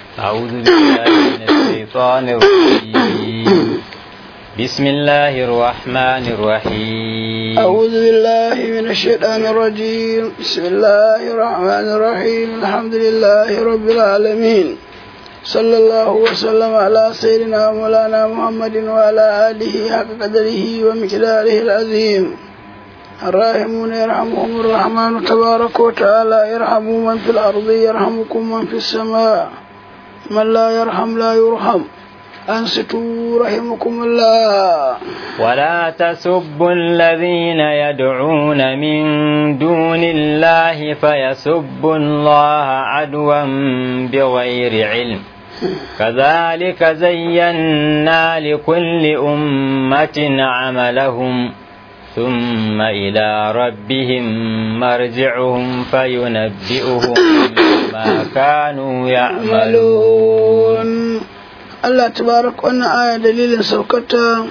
أعوذ بالله من الشيطان الرجيم بسم الله الرحمن الرحيم أعوذ بالله من الشيطان الرجيم بسم الله الرحمن الرحيم الحمد لله رب العالمين صلى الله وسلم على سيدنا مولانا محمد وعلى آله حق قدره ومقداره العظيم الراحمون يرحمهم الرحمن تبارك وتعالى يرحموا من في الأرض يرحمكم من في السماء من لا يرحم لا يرحم أنصتوا رحمكم الله ولا تسبوا الذين يدعون من دون الله فيسبوا الله عدوا بغير علم كذلك زينا لكل أمة عملهم ثم إلى ربهم مرجعهم فينبئهم ما كانوا يعملون Allah tabarak wannan aya dalilin saukata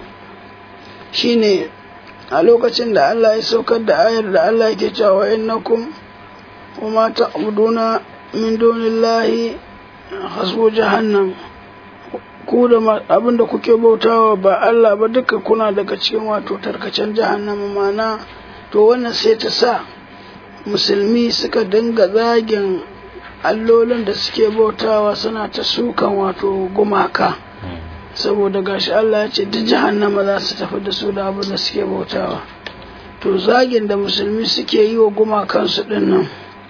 shine a lokacin da Allah ya saukar da ayar da Allah yake cewa innakum wa ma ta'buduna min dunillahi hasbu jahannam ku da abin da kuke bautawa ba Allah ba duka kuna daga cikin wato tarkacen jahannama mana to wannan sai ta sa musulmi suka dinga zagin allolin da suke bautawa suna ta sukan wato gumaka saboda gashi Allah ya ce duk jahannama za su tafi da su da abin da suke bautawa to zagin da musulmi suke yi wa gumakansu din nan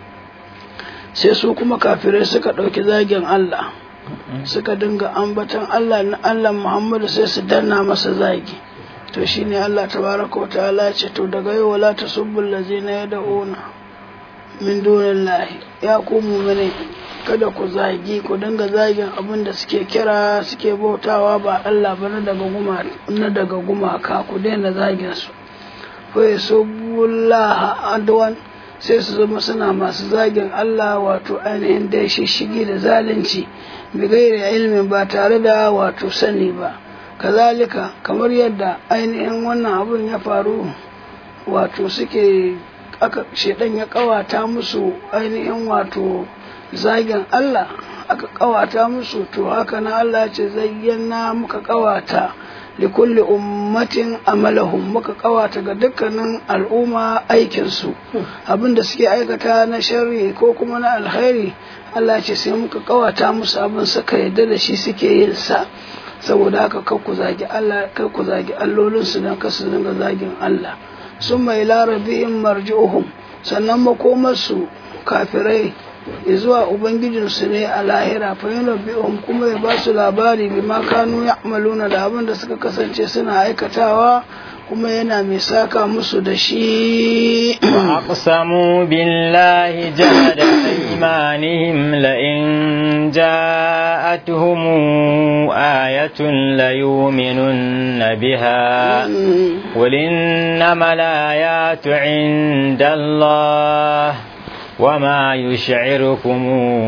sai su kuma kafirai suka ɗauki zagin Allah suka dinga ambatan Allah na Allah Muhammadu sai su danna masa zagi to shine Allah tabaraka wa ta'ala ce to daga yau wala tasubbul ladzina yad'una min dunillahi ya ku mu'mini kada ku zagi ku dinga zagin abin da suke kira suke bautawa ba Allah ba na daga guma na daga gumaka ku daina zagin su fa yasubbullah adwan sai su zama suna masu zagin Allah wato ainihin da shishigi da zalunci bigairi ilmin ba tare da wato sani ba kazalika kamar yadda ainihin wannan abun ya faru wato suke aka shedan ya kawata musu ainihin wato zagin Allah aka kawata musu to haka na Allah ce zayyana muka kawata likulli ummatin amalahum muka kawata ga dukkanin al'umma aikinsu abinda suke aikata na sharri ko kuma na alkhairi Allah ce sai muka kawata musu abin suka yadda da shi suke yin sa saboda haka kar ku zagi Allah kar ku zagi allolin su dan kasu dinga zagin Allah sun mai larabihim marji'uhum sannan makomarsu kafirai zuwa ubangijinsu ne a lahira fa yunabbi'uhum kuma ya ba su labari bima kanu ya'maluna da abin da suka kasance suna aikatawa kuma yana mai saka musu da shi وأقسموا بالله جهد أيمانهم لئن جاءتهم آية ليؤمنن بها قل إنما الآيات عند الله وما يشعركم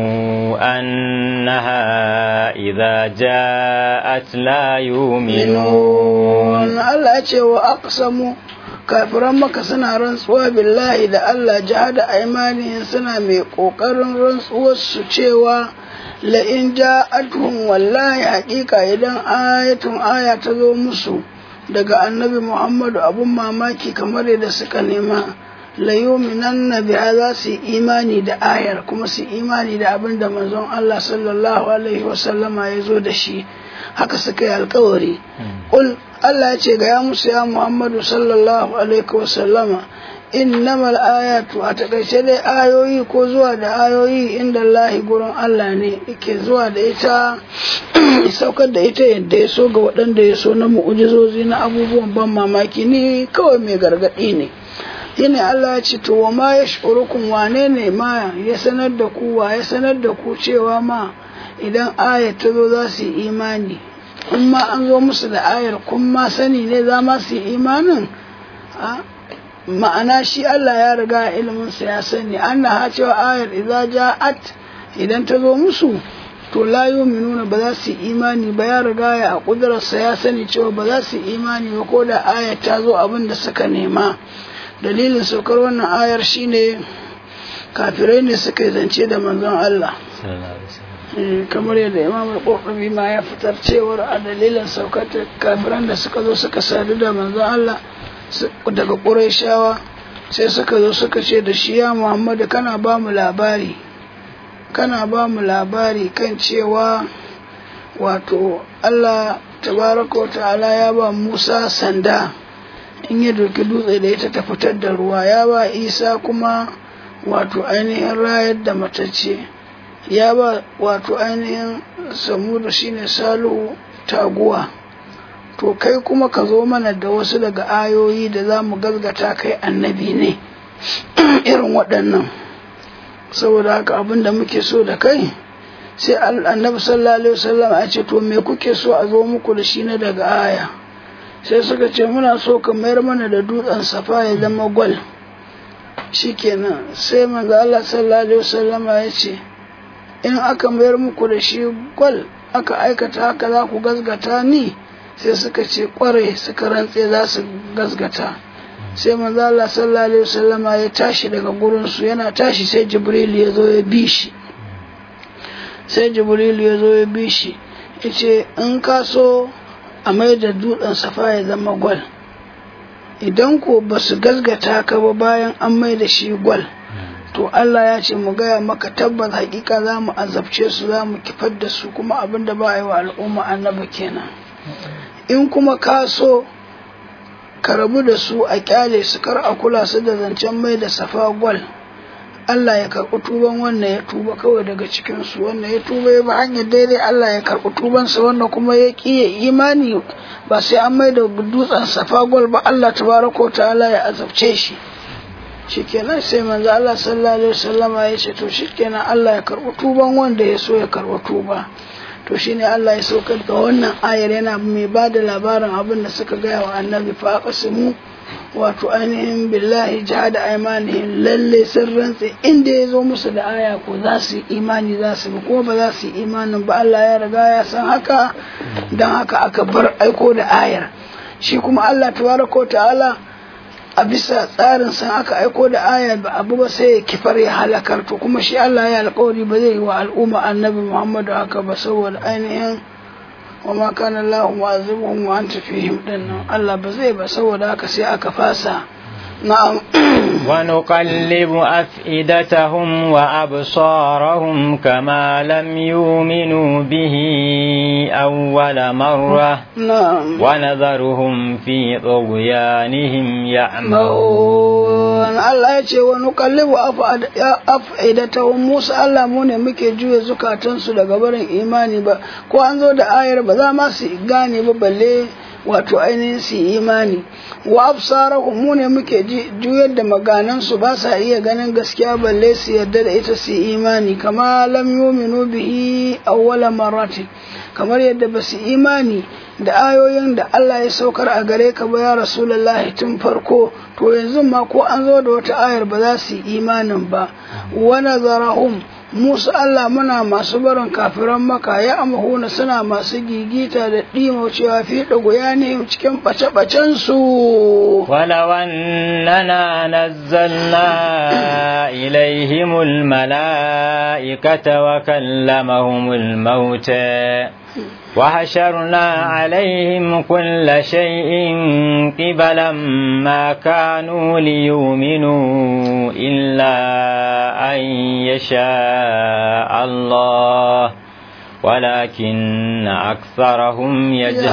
أنها إذا جاءت لا يؤمنون الله ce wa aqsamu kafiran maka suna rantsuwa billahi da Allah jihada aimanihin suna mai kokarin rantsuwar su cewa la in ja'atuhum wallahi haƙiƙa idan ayatun aya ta zo musu daga annabi Muhammadu abun mamaki kamar yadda suka nema layuminan na biya za su yi imani da ayar kuma su imani da abin da manzon Allah sallallahu alaihi wasallama ya zo da shi haka suka yi alkawari ƙul Allah ya ce ga ya musu ya Muhammadu sallallahu alaihi wasallama innamal ayatu a takaice dai ayoyi ko zuwa da ayoyi inda Allahi gurin Allah ne yake zuwa da ita saukar da ita yadda ya so ga waɗanda ya so na mu'ujizozi na abubuwan ban mamaki ne kawai mai gargaɗi ne shine Allah ya ce to wa ma yash'urukum wane ne ma ya sanar da ku wa ya sanar da ku cewa ma idan ayar ta zo za su yi imani in ma an zo musu da ayar kun ma sani ne za ma su yi imanin ma'ana shi Allah ya riga ilimin sa ya sani Allah ha cewa ayar idza ja'at idan ta zo musu to la yu'minuna ba za su yi imani ba ya riga ya a kudurarsa ya sani cewa ba za su yi imani ba ko da ayar ta zo abin da suka nema dalilin saukar wannan ayar shine kafirai ne suka yi zance da manzon Allah kamar yadda imam al-qurtubi ma ya fitar cewar a dalilin saukar kafiran da suka zo suka sadu da manzon Allah daga Qurayshawa sai suka zo suka ce da shi ya Muhammadu kana ba mu labari kana ba mu labari kan cewa wato Allah tabaraka wa ta'ala ya ba Musa sanda in ya doki dutse da ita ta fitar da ruwa ya ba Isa kuma wato ainihin rayar da matacce ya ba wato ainihin samudu shine salihu taguwa to kai kuma ka zo mana da wasu daga ayoyi da za mu gazgata kai annabi ne irin waɗannan saboda haka abin da muke so da kai sai annabi sallallahu alaihi wasallam a ce to me kuke so a zo muku da shi na daga aya sai suka ce muna so ka mayar mana da dutsen safa ya zama gwal shikenan sai manzo Allah sallallahu alaihi wasallam ya ce in aka mayar muku da shi gwal aka aikata haka za ku gazgata ni sai suka ce kware suka rantse za su gazgata sai manzo Allah sallallahu alaihi wasallama ya tashi daga gurin su yana tashi sai Jibril ya zo ya bi shi sai Jibril ya zo ya bi shi yace in ka so a mai da dutsen safa ya zama gwal idan ko ba su gazgata ka ba bayan an mai da shi gwal to Allah ya ce mu gaya maka tabbas hakika za mu azabce su za mu kifar da su kuma abin da ba a yi wa al'umma annabi kenan in kuma ka so ka rabu da su a kyale su kar a kula su da zancen mai da safa gwal Allah ya karɓi tuban wannan ya tuba kawai daga cikin su wannan ya tuba ya ba hanyar daidai Allah ya karɓi tubansa wannan kuma ya ƙi imani ba sai an mai da dutsen safa gwal ba Allah tabaraka wa ta'ala ya azabce shi shikenan sai manzo Allah sallallahu alaihi wasallama ya ce to shikenan Allah ya karɓi tuban wanda ya so ya karɓi tuba to shine Allah ya saukar da wannan ayar yana mai ba da labarin abin da suka gaya wa annabi fa aqsimu wato ainihin billahi jihada aimanihim lalle sun rantse inda ya zo musu da aya ko za su yi imani za su bi kuma ba za su yi imanin ba Allah ya riga ya san haka don haka aka bar aiko da ayar shi kuma Allah tabaraka ta'ala a bisa tsarin san aka aiko da aya ba abu ba sai ya kifar ya halakar to kuma shi Allah ya alƙawari ba zai yi wa al'umma annabi Muhammadu haka ba saboda ainihin wa ma kana Allah mu'azibuhum wa anta fihim dinnan Allah ba zai ba saboda haka sai aka fasa na'am ونقلب أفئدتهم وأبصارهم كما لم يؤمنوا به أول مرة na'am ونذرهم في طغيانهم يعمهون ma'un Allah ya ce wani kallibu af'idatahum Musa Allah mu ne muke juya zukatansu daga barin imani ba ko an zo da ayar ba za ma su gane ba balle wato ainihin su yi imani wa absarahum mu ne muke ji- juyar da maganansu ba sa iya ganin gaskiya balle su yarda da ita su yi imani kama lam yuminu bihi awwala marrati kamar yadda ba su imani da ayoyin da Allah ya saukar a gare ka ba ya rasulullahi tun farko to yanzu ma ko an zo da wata ayar ba za su yi imanin ba wa nazarahum Musu Allah muna masu barin kafiran maka ya amahuna suna masu gigita da ɗimo cewa fi ɗago ya ne cikin ɓace-ɓacen su. ولو أننا نزلنا إليهم الملائكة وكلمهم الموتى وحشرنا عليهم كل شيء قبلا ما كانوا ليؤمنوا إلا أن يشاء الله ولكن أكثرهم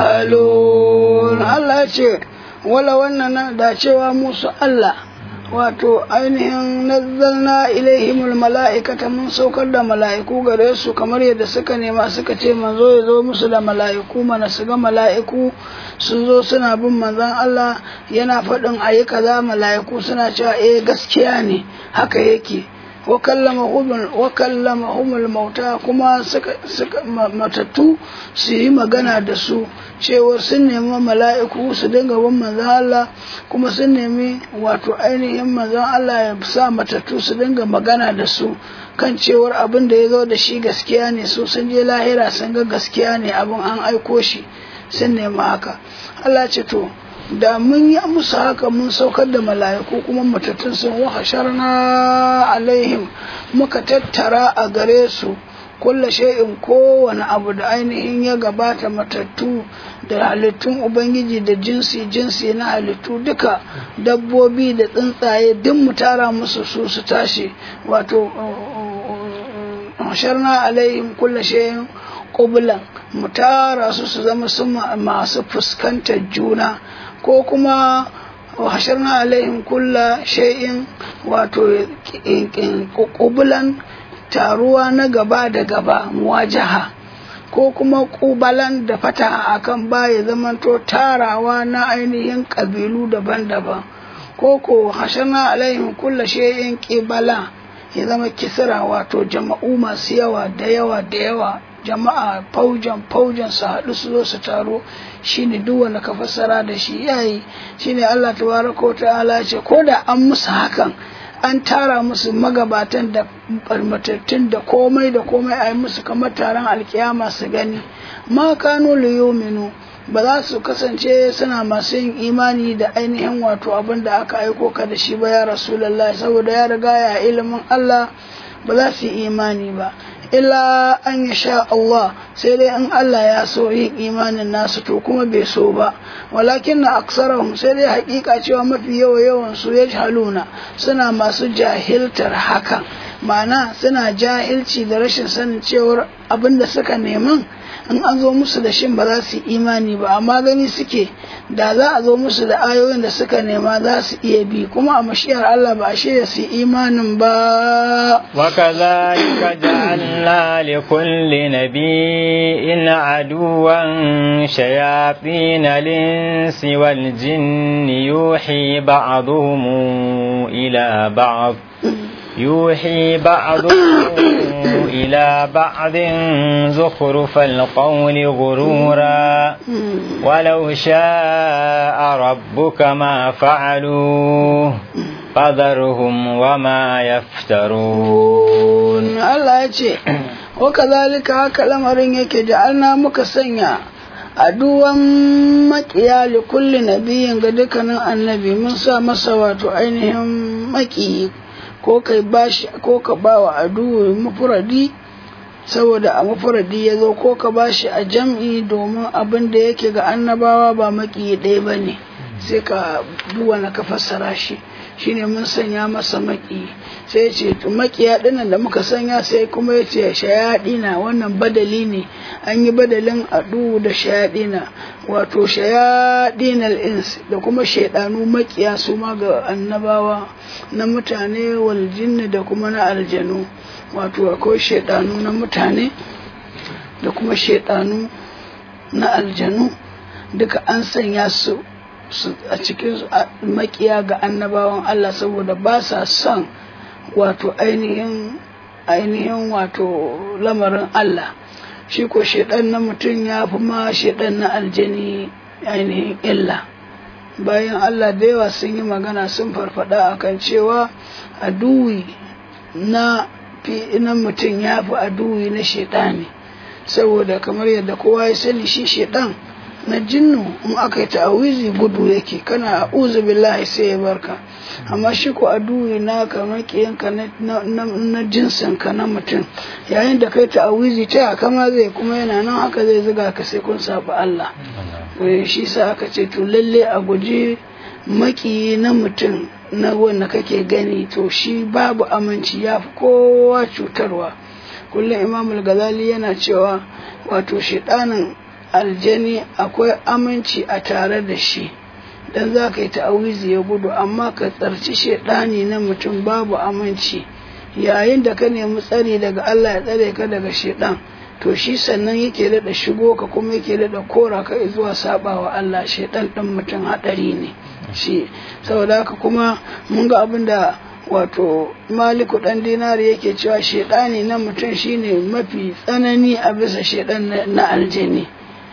يجهلون Allah ya ce, wala wannan da cewa musu Allah. wato ainihin nazzalna ilaihimul mala'ikata mun saukar da mala'iku gare su kamar yadda suka nema suka ce manzo ya zo musu da mala'iku mana su ga mala'iku sun zo suna bin manzon Allah yana faɗin ayi kaza mala'iku suna cewa eh gaskiya ne haka yake wa kallamahumul mauta kuma suka suka matattu su yi magana da su cewa sun nemi mala'iku su dinga bin manzon Allah kuma sun nemi wato ainihin manzon Allah ya sa matattu su dinga magana da su kan cewar abin da ya zo da shi gaskiya ne su sun je lahira sun ga gaskiya ne abin an aiko shi sun nemi haka Allah ce to da mun yi musu haka mun saukar da mala'iku kuma matattun sun wahasharna alaihim muka tattara a gare su kulla shay'in kowane abu da ainihin ya gabata matattu da halittun ubangiji da jinsi jinsi na halittu duka dabbobi da tsuntsaye duk mu tara musu su su tashi wato sharna alaihim kulla shay'in qublan mu tara su su zama su masu fuskantar juna ko kuma hasharna alaihim kulla shay'in wato qubulan taruwa na gaba da gaba muwajaha ko kuma kubalan da fata akan baya zamanto tarawa na ainihin kabilu daban-daban ko ko hasharna alaihim kulla shay'in qibala ya zama kisra wato jama'u masu yawa da yawa da yawa jama'a faujan faujan su haɗu su zo su taro shine duk wanda ka fassara da shi yayi shine Allah tabaraka wa ta'ala ce ko da an musu hakan an tara musu magabatan da barmatattun da komai da komai a yi musu kamar taron alkiyama su gani ma kanu liyominu ba za su kasance suna masu yin imani da ainihin wato abin da aka aiko ka da shi ba ya rasulallah saboda ya riga ya ilimin Allah ba za su yi imani ba illa an ya sha Allah sai dai in Allah ya so yin imanin nasu to kuma bai so ba walakin na aksarahum sai dai hakika cewa mafi yawa yawan su ya haluna suna masu jahiltar hakan ma'ana suna jahilci da rashin sanin cewar abin da suka neman in an zo musu da shin ba za su yi imani ba amma gani suke da za a zo musu da ayoyin da suka nema za su iya bi kuma a mashiyar Allah ba a shirya su imanin ba وكذلك جعلنا لكل نبي عدوا شياطين الإنس والجن يوحي بعضهم إلى بعض يوحي بعضهم إلى بعض زخرف القول غرورا ولو شاء ربك ما فعلوه فذرهم وما يفترون الله يجي وكذلك هكا لمرين يكي جعلنا مكسنيا aduwan makiya li kulli nabiyin ga dukkanin annabi mun sa masa wato ainihin makiyi ko kai bashi ko ka bawa aduwi mufuradi saboda a mufuradi ya zo ko ka bashi a jam'i domin abin da yake ga annabawa ba maki ɗaya ba ne sai ka duwa na ka fassara shi shine mun sanya masa maki sai ce makiya ɗinan da muka sanya sai kuma ya ce shayaɗina wannan badali ne an yi badalin adu da shayaɗina wato shayaɗinal ins da kuma shaidanu makiya su ma ga annabawa na mutane wal jinni da kuma na aljanu wato akwai shaidanu na mutane da kuma shaidanu na aljanu duka an sanya su a cikin makiya ga annabawan Allah saboda ba sa son wato ainihin ainihin wato lamarin Allah shi ko shaidan na mutum ya fi ma shaidan na aljani ainihin illa bayan Allah da yawa sun yi magana sun farfada akan cewa aduwi na na mutum ya fi aduwi na shaidani saboda kamar yadda kowa ya sani shi shaidan na jinnu in aka yi ta'awizi gudu yake kana a'udhu billahi sai ya barka amma shi ko aduwi na kamar kiyanka na jinsinka na mutum yayin da kai ta'awizi ta kama zai kuma yana nan haka zai zuga ka sai kun saba Allah shi sa aka ce to lalle a guji maki na mutum na wanda kake gani to shi babu aminci ya fi kowa cutarwa kullum imamul gazali yana cewa wato shiɗanin aljani akwai aminci a tare da shi dan za ka yi ta'awizi ya gudu amma ka tsarci shaidani na mutum babu aminci yayin da ka nemi tsari daga Allah ya tsare ka daga shaidan to shi sannan yake daɗa shigo ka kuma yake daɗa kora ka zuwa sabawa Allah shaidan ɗin mutum haɗari ne shi saboda haka kuma mun ga abin da wato maliku ɗan dinari yake cewa shaidani na mutum shine mafi tsanani a bisa shaidan na aljani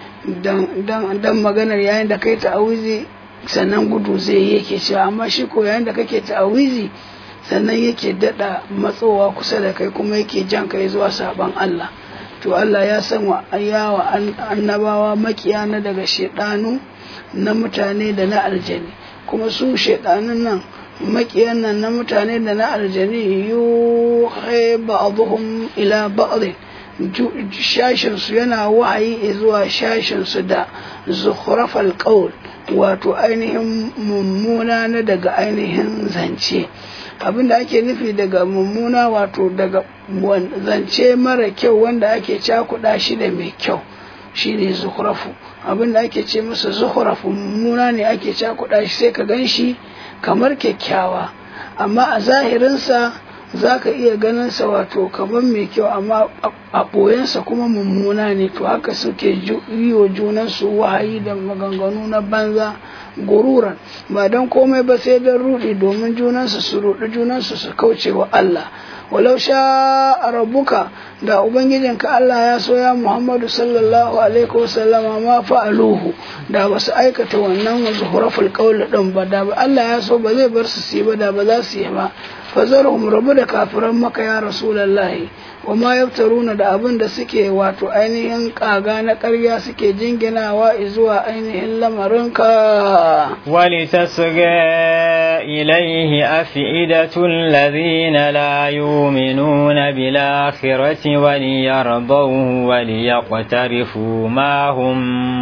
dan maganar yayin da kai ta'awizi sannan gudu zai yake cewa amma shi ko yayin da kake ta'awizi sannan yake dada matsowa kusa da kai kuma yake jan kai zuwa saban Allah to Allah ya san wa yawa annabawa makiyana daga shedanu na mutane da na aljani kuma su shedanun nan makiyan nan na mutane da na aljani yuhi ba'dhum ila ba'd shashinsu yana wahayi zuwa shashinsu da zukhrafal qaul wato ainihin mummuna na daga ainihin zance abinda ake nufi daga mummuna wato daga zance mara kyau wanda ake cakuɗa shi da mai kyau shine zukhrafu abinda ake ce masa zukhrafu mummuna ne ake cakuɗa shi sai ka gan shi kamar kyakkyawa amma a zahirinsa za ka iya ganinsa wato kamar mai kyau amma a ɓoyensa kuma mummuna ne to haka suke yi wa junansu wahayi da maganganu na banza gururan ba don komai ba sai don rudi domin junansu su rudi junansu su kauce wa Allah walau sha rabbuka da ubangijinka Allah ya so ya Muhammadu sallallahu alaihi wasallama ma fa'aluhu da ba su aikata wannan zuhuraful qawl din ba da Allah ya so ba zai bar su su yi ba da ba za su yi ba fazarhum rabu da kafiran maka ya rasulallahi wa ma yaftaruna da abin da suke wato ainihin kaga na ƙarya suke jinginawa zuwa ainihin lamarinka ولتصغى إليه أفئدة الذين لا يؤمنون بالآخرة وليرضوه وليقترفوا ما هم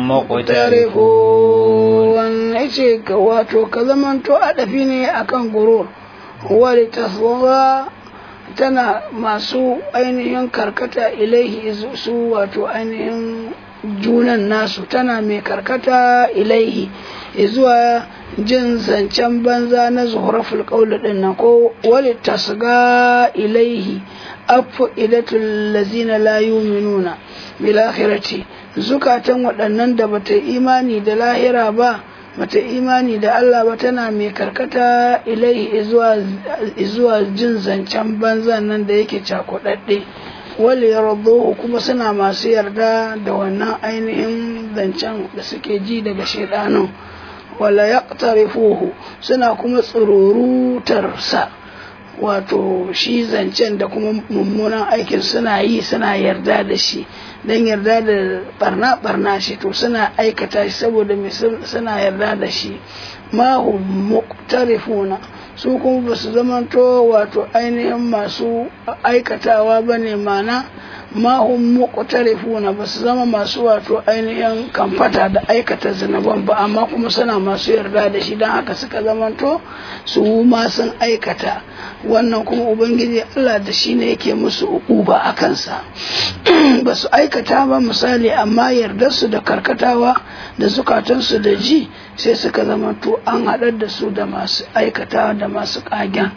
مقترفون إيش واتو كذا تو أدفيني أكن غرور wali tasgha tana masu ainihin karkata ilaihi su wato ainihin junan nasu tana mai karkata ilaihi zuwa jin zancen banza na zuhuraful qawl din nan ko wali tasga ilaihi afu idatul lazina la yu'minuna bil akhirati zukatan waɗannan da bata imani da lahira ba bata imani da Allah ba tana mai karkata ilaihi zuwa jin zancen banzan nan da yake cakuɗaɗɗe wale yarduhu kuma suna masu yarda da wannan ainihin zancen da suke ji daga shaidanin wala yaqtarifuhu suna kuma tsururutarsa wato shi zancen da kuma mummunan aikin suna yi suna yarda da shi don yarda da barna barna shi to suna aikata shi saboda mai suna yarda da shi mahu muqtarifuna su kuma ba su zamanto wato ainihin masu aikatawa ba ne mana mahun muqtarifuna ba su zama masu wato ainihin kamfata da aikata zinaban ba amma kuma suna masu yarda da shi don haka suka zamanto su ma sun aikata wannan kuma ubangiji Allah da shi ne yake musu uquba a kansa ba su aikata ba misali amma yardarsu da karkatawa da zukatansu da ji sai suka zamanto an haɗar da su da masu aikatawa da masu ƙagen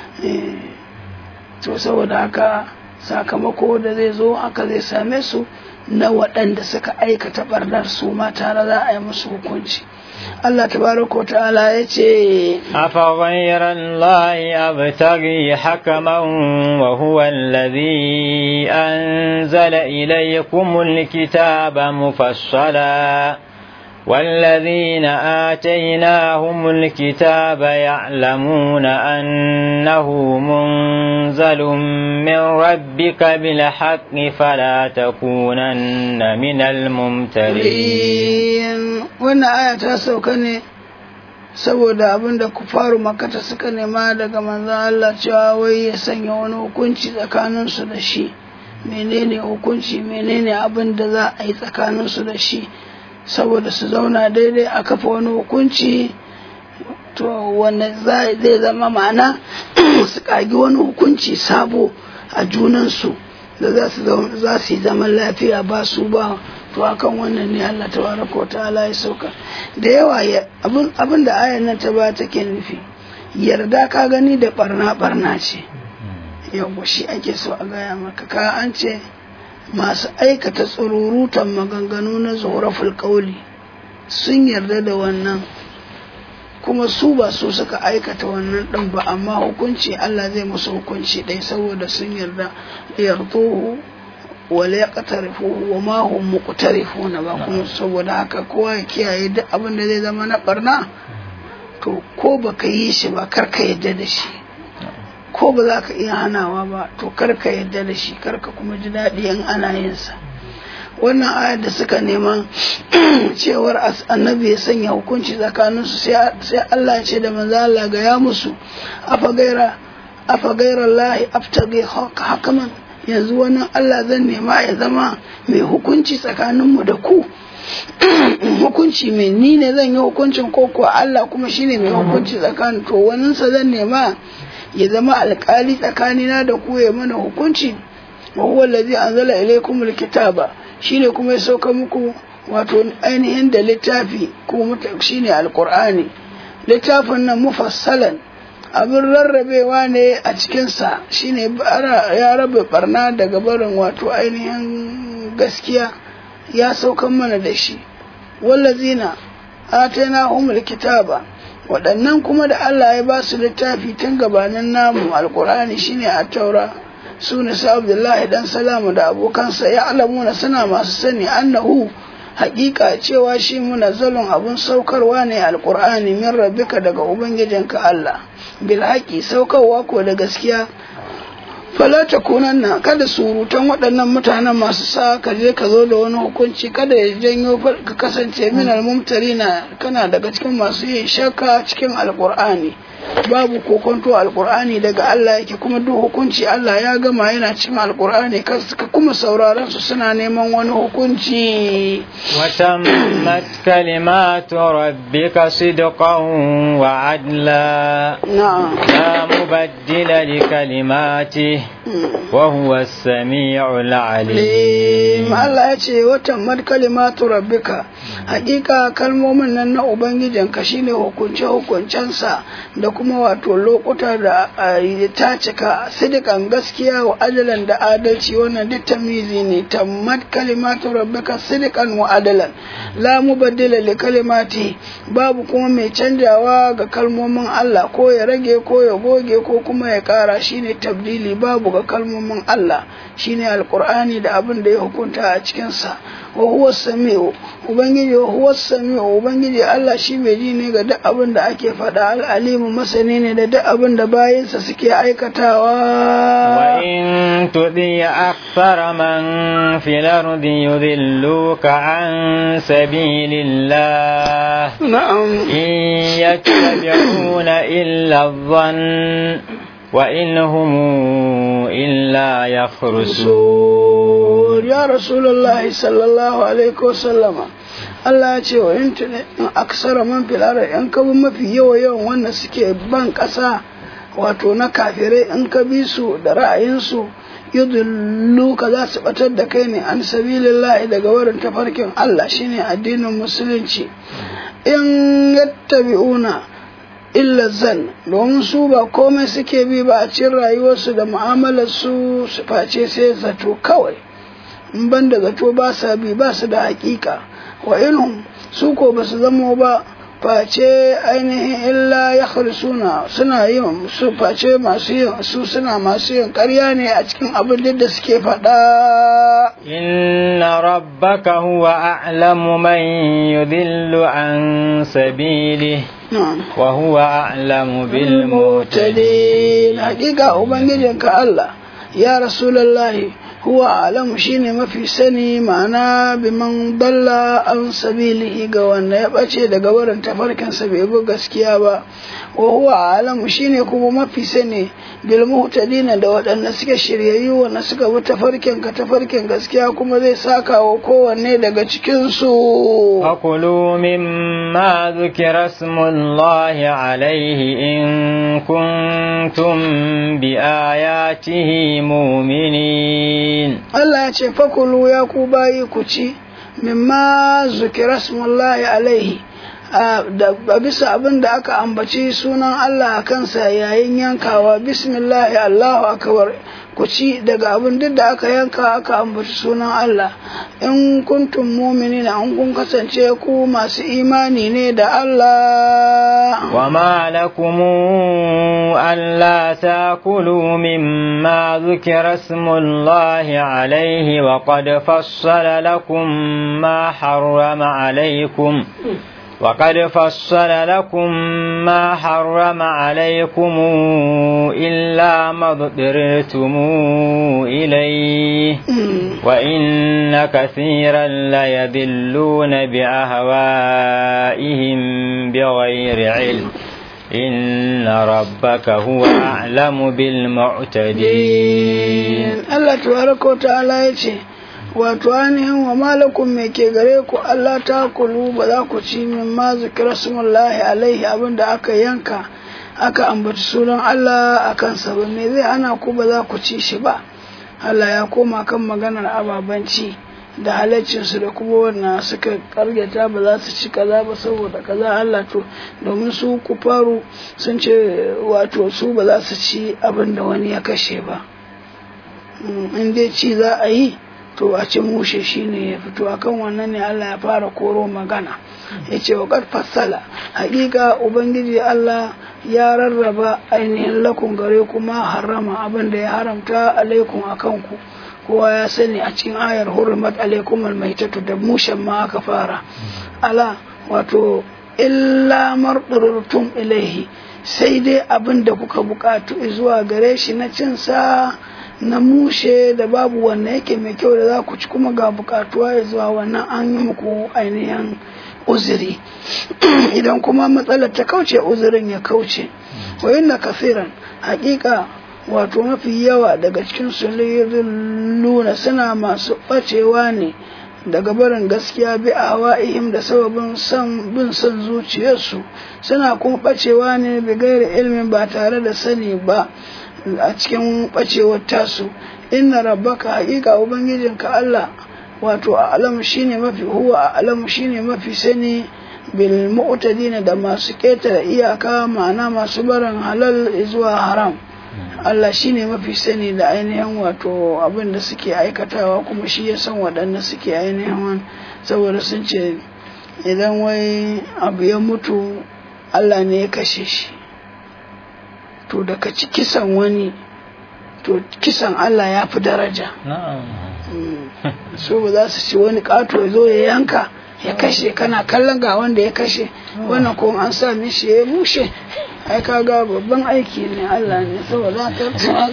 to saboda haka sakamako da zai zo haka zai same su na waɗanda suka aikata ɓarnar su ma tare za a yi musu hukunci Allah tabaraka wa ta'ala ya ce أفغير الله أبتغي حكما وهو الذي أنزل إليكم الكتاب مفصلا والذين آتيناهم الكتاب يعلمون أنه منزل من ربك بالحق فلا تكونن من الممترين wannan aya ta sauka ne saboda abin da kufaru makata suka nema daga manzon Allah cewa wai ya sanya wani hukunci tsakaninsu da shi menene hukunci menene abin da za a yi tsakaninsu da shi saboda su zauna daidai a kafa wani hukunci to wanda zai zama ma'ana su kagi wani hukunci sabo a junansu da za su yi zaman lafiya ba su ba to akan wannan ne Allah tabaraka wa ta'ala ya sauka da yawa abin da ayan nan ta ba take nufi yarda ka gani da barna barna ce yau shi ake so a gaya maka ka an ce masu aikata tsururutan maganganu na zuhuraful kauli sun yarda da wannan kuma su ba su suka aikata wannan ɗin ba amma hukunci Allah zai musu hukunci ɗai saboda sun yarda yarduhu wala ya ƙatarifu wa ma hum muqtarifuna ba kuma saboda haka kowa ya kiyaye duk abin da zai zama na barna to ko baka yi shi ba kar ka yarda da shi ko ba za ka iya hanawa ba to kar ka yarda da shi kar ka kuma ji daɗi in ana yin sa wannan ayar da suka nema cewar annabi ya sanya hukunci tsakaninsu sai Allah ce da manzo Allah ga ya musu afa gaira afa gaira Allah aftagi hakaman yanzu wani Allah zan nema ya zama mai hukunci tsakaninmu da ku hukunci mai ni ne zan yi hukuncin ko kuwa Allah kuma shine mai hukunci tsakanin to waninsa zan nema ya zama alkali tsakanina da ku ya mana hukunci wa huwa allazi anzala ilaykumul kitaba shine kuma ya sauka muku wato ainihin da littafi kuma shine alqur'ani littafin nan mufassalan abin rarrabewa ne a cikinsa shine ya rabe barna daga barin wato ainihin gaskiya ya saukan mana da shi wallazina atana humul kitaba waɗannan kuma da Allah ya ba su littafi tun gabanin namu alkur'ani shine a taura su ne su abdullahi dan salamu da abokansa ya alamuna suna masu sani annahu haƙiƙa cewa shi munazzalun abun saukarwa ne alkur'ani min rabbika daga ubangijinka Allah bil haƙi saukarwa ko da gaskiya fala ta kunanna kada surutan waɗannan mutanen masu sa ka je ka zo da wani hukunci kada ya janyo ka kasance min almumtarina kana daga cikin masu yin shakka cikin alkur'ani babu kokonto alkur'ani daga Allah yake kuma duk hukunci Allah ya gama yana cikin alkur'ani ka kuma sauraron su suna neman wani hukunci وتمت كلمات ربك صدقا وعدلا na'am لا مبدل لكلماته وهو السميع العليم Allah ya ce watan kalimatu rabbika hakika kalmomin nan na ubangijinka shine hukunce hukuncensa da kuma wato lokuta da ta cika sidikan gaskiya wa adalan da adalci wannan duk tamizi ne tammat kalimatu rabbika sidikan wa adalan la mubaddila li kalimati babu kuma mai canjawa ga kalmomin Allah ko ya rage ko ya goge ko kuma ya kara shine tabdili babu ga kalmomin Allah shine alqur'ani da abin da ya hukunta a cikin sa wa huwa samiu ubangiji wa huwa samiu ubangiji Allah shi mai ji ne ga duk abin da ake faɗa al'alimu masani ne da duk abin da bayinsa suke aikatawa وإن تطيع أكثر من في الأرض يضلوك عن سبيل الله na'am إن يتبعون إلا الظن وإن هم إلا يخرسون ya rasulullahi sallallahu alaihi wasallama Allah ya ce wa in tuni in aksara man fil ardi in ka bi mafi yawa yawan wanda suke ban ƙasa wato na kafirai in ka bi su da ra'ayinsu yudullu ka za su batar da kai ne an sabilillahi daga wurin tafarkin Allah shine addinin musulunci in yattabi'una illa zan domin su ba komai suke bi ba a cikin rayuwarsu da mu'amalar su su face sai zato kawai in ban da zato ba sa bi ba su da hakika wa inhum su ko ba su zamo ba face ainihin illa ya suna suna yin su face masu yin su suna masu yin ƙarya ne a cikin abin da suke faɗa إن ربك هو أعلم من يضل عن سبيله وهو أعلم بالمهتدين mutadin hakika ubangijinka Allah ya rasulullahi huwa alamu shine mafi sani ma'ana biman dalla an sabilihi ga wanda ya bace daga wurin tafarkinsa bai bi gaskiya ba wa huwa alamu shine kuma mafi sani bil muhtadina da waɗanda suke shiryayyu wanda suka bi tafarkin ka tafarkin gaskiya kuma zai saka wa kowanne daga cikin su فكلوا مما ذكر اسم الله عليه إن كنتم بآياته مؤمنين Allah ya ce fakulu ya ku bayi ku ci mimma zukira smullahi alaihi a bisa abin da aka ambaci sunan Allah a kansa yayin yankawa bismillahi Allahu akbar ku ci daga abin duk da aka yanka aka ambaci sunan Allah in kuntum mu'minina in kun kasance ku masu imani ne da Allah وما لكم ألا تأكلوا مما ذكر اسم الله عليه وقد فصل لكم ما حرم عليكم وقد فصل لكم ما حرم عليكم إلا ما اضطررتم إليه وإن كثيرا ليذلون بأهوائهم بغير علم إن ربك هو أعلم بالمعتدين Allah tabaraka wa ta'ala ya ce wato ainihin wa malakum me ke gare ku Allah ta kulu ba za ku ci min ma zikra smullahi alaihi abinda aka yanka aka ambaci sunan Allah a kansa ba me zai ana ku ba za ku ci shi ba Allah ya koma kan maganar ababanci da halaccinsu da kuma wannan suka karyata ba za su ci kaza ba saboda kaza Allah to domin su kufaru sun ce wato su ba za su ci abin da wani ya kashe ba in dai ci za a yi to a ci mushe shine ya fito akan wannan ne Allah ya fara koro magana ya ce wa fassala hakika ubangiji Allah ya rarraba ainihin lakun gare kuma harama abin da ya haramta alaikum akan ku kowa ya sani a cikin ayar hurmat alaikum almaitatu da mushen ma aka fara ala wato illa mardurtum ilaihi sai dai abin da kuka bukatu zuwa gare shi na cin sa na mushe da babu wannan yake mai kyau da za ku ci kuma ga bukatuwa ya zuwa wannan an yi muku ainihin uzuri idan kuma matsalar ta kauce uzurin ya kauce wa inna kafiran hakika wato mafi yawa daga cikin su luna suna masu bacewa ne daga barin gaskiya bi a hawa'ihim da sababin son bin son zuciyarsu suna kuma bacewa ne bi gairi ilmin ba tare da sani ba a cikin bacewar tasu inna rabbaka haƙiƙa ubangijinka Allah wato a alamu shine mafi huwa a alamu shine mafi sani bil mu'tadina da masu ketare iyaka ma'ana masu barin halal zuwa haram Allah shine mafi sani da ainihin wato abin da suke aikatawa kuma shi ya san waɗanda suke ainihin saboda sun ce idan wai abu ya mutu Allah ne ya kashe shi to daga ci kisan wani to kisan Allah ya fi daraja so ba za su ci wani ƙato ya zo ya yanka ya kashe kana kallon ga wanda ya kashe wannan ko an sa mishi ya mushe ai kaga babban aiki ne Allah ne saboda ta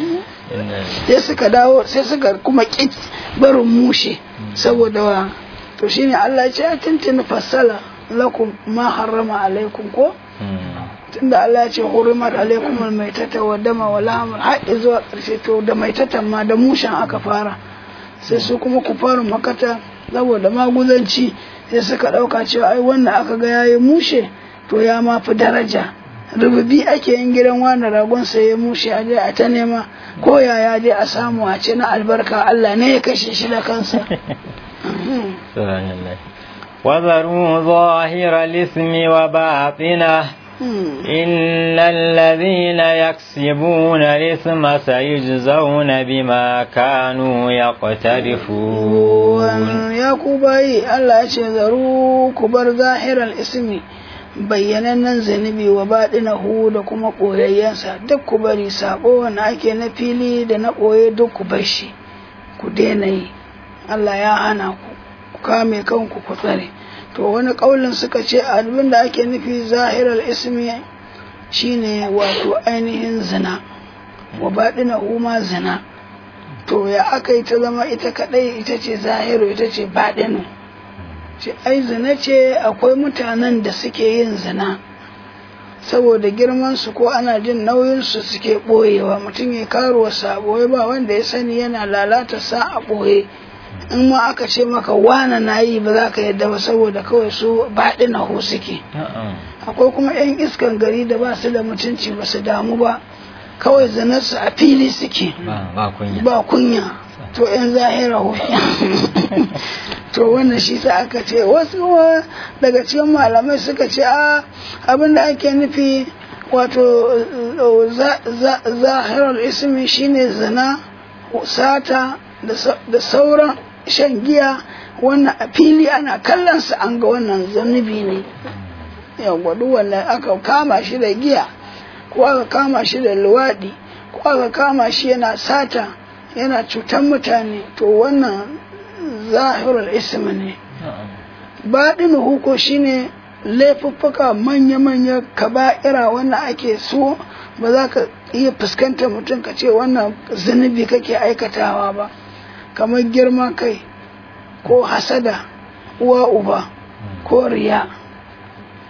sai suka dawo sai suka kuma ki barin mushe saboda wa to shine Allah ya ce a tuntuni fassala lakum ma harrama alaikum ko tunda Allah ya ce hurimat alaikum almaitata wa dama wa lahmul har zuwa karshe to da maitatan ma da mushen aka fara sai su kuma ku fara makata saboda maguzanci sai suka ɗauka cewa ai wannan aka ga yayi mushe to ya ma fi daraja rububi ake yin gidan wani ragon sai ya mushe a je a ta nema ko yaya je a samu a ce na albarka Allah ne ya kashe shi da kansa وذروا ظاهر الإثم وباطنه إن الذين يكسبون الإثم سيجزون بما كانوا يقترفون يا كوباي الله يشذروا كبر ظاهر الإثم bayyanannen zunubi wa baɗinahu da kuma ɓoyayyensa duk ku bari saɓo wanda ake na fili da na ɓoye duk ku bar shi ku daina yi Allah ya hana ku ku kame kanku ku tsare to wani ƙaulin suka ce abin da ake nufi zahirar ismi shine wato ainihin zina wa baɗina huma zina to ya aka yi ta zama ita kaɗai ita ce zahiru ita ce baɗinu ce ai zina ce akwai mutanen da suke yin zina saboda girman su ko ana jin nauyin su suke ɓoyewa mutum ya karuwa sa ɓoye ba wanda ya sani yana lalata sa a ɓoye in ma aka ce maka wana na yi ba za ka yadda ba saboda kawai su baɗi na ho suke akwai kuma 'yan iskan gari da ba su da mutunci ba su damu ba kawai zanarsu a fili suke ba kunya to 'yan zahira ho to wannan shi sa aka ce wasu daga cikin malamai suka ce a abin da ake nufi wato zahirar ismi shine zina sata da sauran shan giya wannan a fili ana kallon sa an ga wannan zanubi ne yawwa duk wannan aka kama shi da giya ko aka kama shi da luwaɗi ko aka kama shi yana sata yana cutar mutane to wannan zahirul ism ne baɗin huko shine laifuffuka manya-manya kaba'ira wannan ake so ba za ka iya fuskantar mutum ka ce wannan zunubi kake aikatawa ba kamar girman kai ko hasada uwa uba ko riya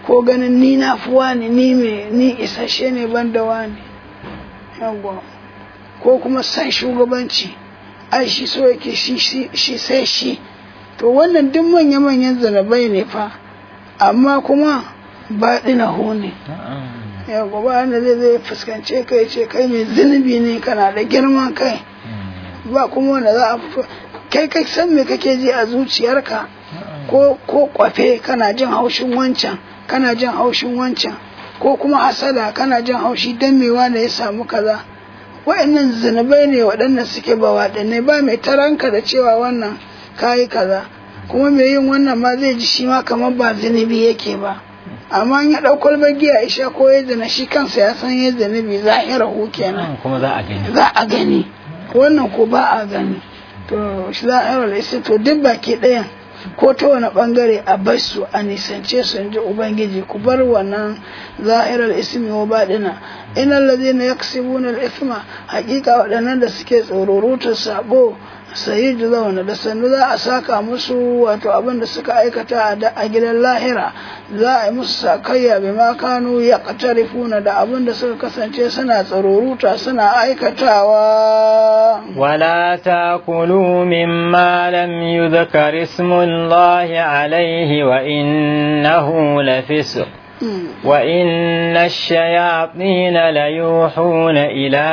ko ganin ni na fi wani ni me ni isasshe ne ban da wani yawwa ko kuma san shugabanci ai shi so yake shi shi sai shi to wannan duk manya-manyan zanabai ne fa amma kuma baɗina hu ne ya gaba wanda zai zai fuskance kai ce kai mai zunubi ne kana da girman kai ba kuma wanda za a fito kai kai san me kake ji a zuciyarka ko ko kwafe kana jin haushin wancan kana jin haushin wancan ko kuma hasada kana jin haushi dan me wanda ya samu kaza wa'annan zunubai ne waɗannan suke ba waɗanne ba mai taranka da cewa wannan kayi kaza kuma mai yin wannan ma zai ji shi ma kamar ba zunubi yake ba amma ya ɗau kwalbar giya isha ko ya zana shi kansa ya san ya zunubi zahira hu kenan kuma za a gani za a gani wannan ko ba a gani to zahira isa to duk baki ɗayan ko ta wani bangare a bar su a nisance su in ji ubangiji ku bar wannan zahirar ismi wa baɗina inal ladina yaksibuna al-ithma haƙiƙa waɗannan da suke tsororutar sabo sayi zauna da sannu za a saka musu wato abin da suka aikata a gidan lahira za a yi musu sakayya bai ma kanu ya katarifuna da abin da suka kasance suna tsaroruta suna aikatawa ولا تاكلوا مما لم يذكر اسم الله عليه وإنه لفسق وإن الشياطين ليوحون إلى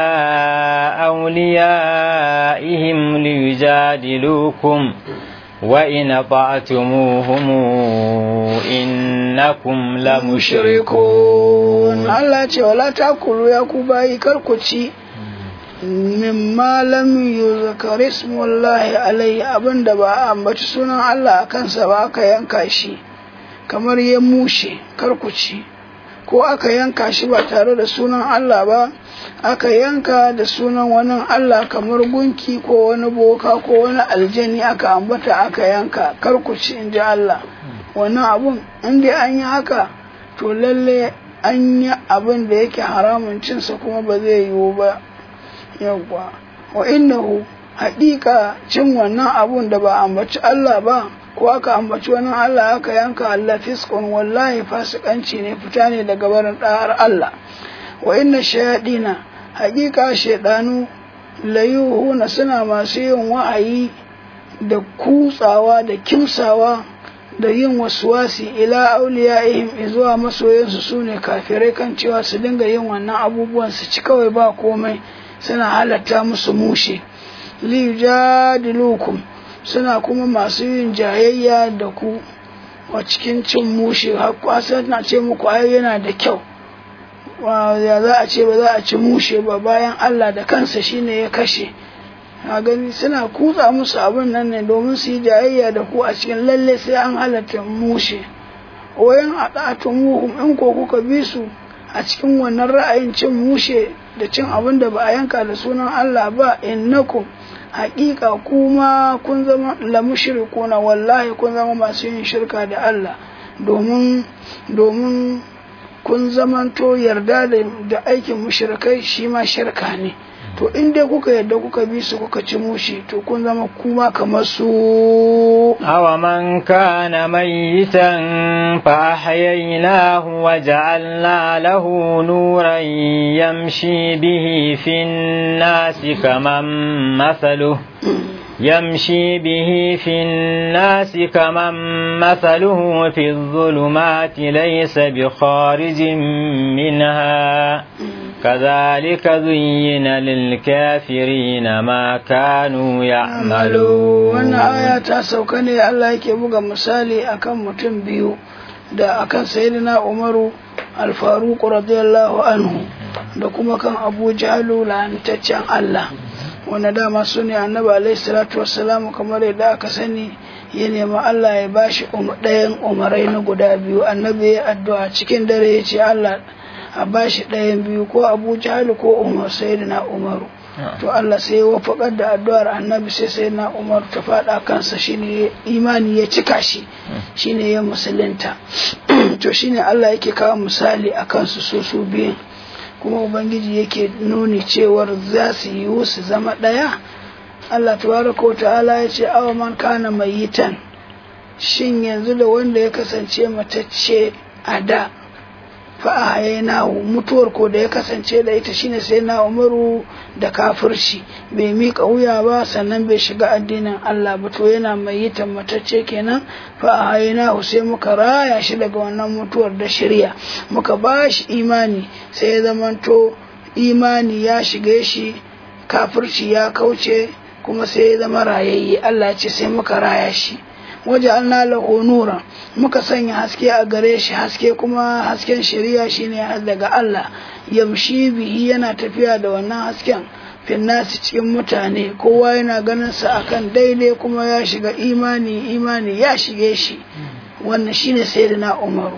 أوليائهم ليجادلوكم وإن أطعتموهم إنكم لمشركون الله ولا تأكلوا يا كوباي كركوتي mimma lam yuzkar ismullahi alaihi abinda ba a ambaci sunan Allah a kansa ba aka yanka shi kamar ya mushe karkuci ko aka yanka shi ba tare da sunan Allah ba aka yanka da sunan wani Allah kamar gunki ko wani boka ko wani aljani aka ambata aka yanka karkuci in ji Allah wannan abun in dai an yi haka to lalle an yi abin da yake haramun cinsa kuma ba zai yiwu ba yawwa wa innahu haƙiƙa cin wannan abun da ba ambaci Allah ba ko aka ambaci wani Allah aka yanka Allah fiskon wallahi fasikanci ne fita ne daga barin ɗahar Allah wa inna shayadina haƙiƙa shaidanu layuhuna suna masu yin wa'ayi da kutsawa da kimsawa da yin wasuwasi ila auliyaihim zuwa masoyansu su ne kafirai kan cewa su dinga yin wannan abubuwan su ci kawai ba komai suna halatta musu mushe liyujadilukum suna kuma masu yin jayayya da ku a cikin cin mushe har na ce muku ai yana da kyau ya za a ce ba za a ci mushe ba bayan Allah da kansa shine ya kashe a gani suna kutsa musu abin nan ne domin su yi jayayya da ku a cikin lalle sai an halatta mushe wayan a muhum in ko kuka bi su a cikin wannan ra'ayin cin mushe da cin abin da ba a yanka da sunan Allah ba innakum haƙiƙa kuma kun zama la mushrikuna wallahi kun zama masu yin shirka da Allah domin domin kun zamanto yarda da aikin mushrikai shi ma shirka ne to in dai kuka yadda kuka bi su kuka ci mushi to kun zama kuma kamar su awa man kana mayitan fa ahyaynahu wa ja'alna lahu nuran yamshi bihi fin nasi kaman masaluhu يمشي به في الناس كمن مثله في الظلمات ليس بخارج منها كذلك زين للكافرين ما كانوا يعملون wannan aya ta sauka ne Allah yake buga misali akan mutum biyu da akan sayyidina Umaru al-Faruq radiyallahu anhu da kuma kan Abu Jahl lantaccen Allah wanda dama su ne annabi alaihi salatu wassalamu kamar yadda aka sani ya nemi Allah ya bashi ɗayan umarai na guda biyu annabi ya addu'a cikin dare ya ce Allah a bashi ɗayan biyu ko Abu Jahl ko Umar sayyidina Umaru to Allah sai ya wafakar da addu'ar annabi sai sayyidina Umar ta faɗa kansa shine imani ya cika shi shine ya musulunta to shine Allah yake kawo misali akan su su su biyun kuma ubangiji yake nuni cewar za su yi su zama ɗaya Allah tabaraka wa ta'ala ya ce awa man kana mayitan shin yanzu da wanda ya kasance matacce a da fa'ahainahu mutuwar ko da ya kasance da ita shine sai na umaru da kafirci bai miƙa wuya ba sannan bai shiga addinin Allah ba to yana mai yi matacce kenan fa'ahainahu sai muka raya shi daga wannan mutuwar da shirya muka ba shi imani sai ya zamanto imani ya shige shi kafirci ya kauce kuma sai ya zama rayayye Allah ya ce sai muka raya shi waje an lahu nura muka sanya haske a gare shi haske kuma hasken shari'a shine daga Allah yamshi bihi yana tafiya da wannan hasken finnasi cikin mutane kowa yana ganin sa akan daidai kuma ya shiga imani imani ya shige shi wannan shine sayyidina Umaru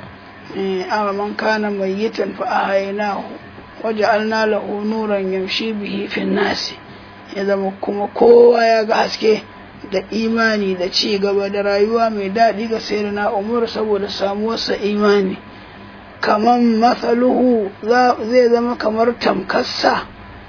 eh man kana mayyitan fa ahaynahu waja'alna lahu nuran yamshi bihi finnasi ya zama kuma kowa ya ga haske da imani da ci gaba da rayuwa mai daɗi ga sayyidina Umar saboda samuwarsa imani kaman matsaluhu zai zama kamar tamkassa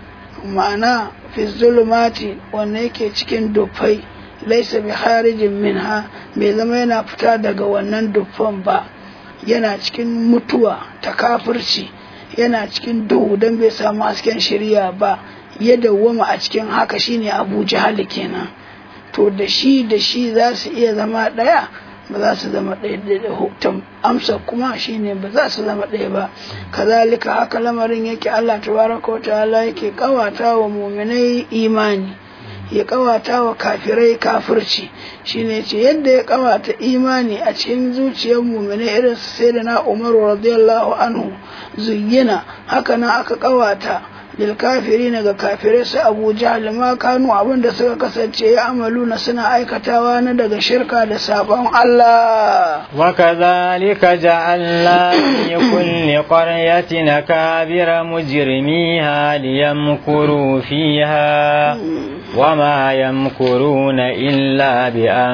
ma'ana fi zulumati wanda yake cikin dufai laisa bi harijin minha bai zama yana fita daga wannan dufan ba yana cikin mutuwa ta kafirci yana cikin duhu don bai samu hasken shirya ba ya dawwama a cikin haka shine abu jahali kenan to da shi da shi za su iya zama ɗaya ba za su zama ɗaya da hukutan amsa kuma shine ba za su zama ɗaya ba kazalika haka lamarin yake Allah tabaraka wa ta'ala yake kawata wa muminai imani ya kawata wa kafirai kafirci shine ce yadda ya kawata imani a cikin zuciyar muminai irin su sai da na umaru radiyallahu anhu zuyyina haka nan aka kawata lilkafiri ga kafirai su abu jahal ma kanu abin da suka kasance ya amalu na suna aikatawa na daga shirka da sabon Allah wa kadhalika ja'alna li kulli qaryatin akabira mujrimiha liyamkuru fiha وما يمكرون إلا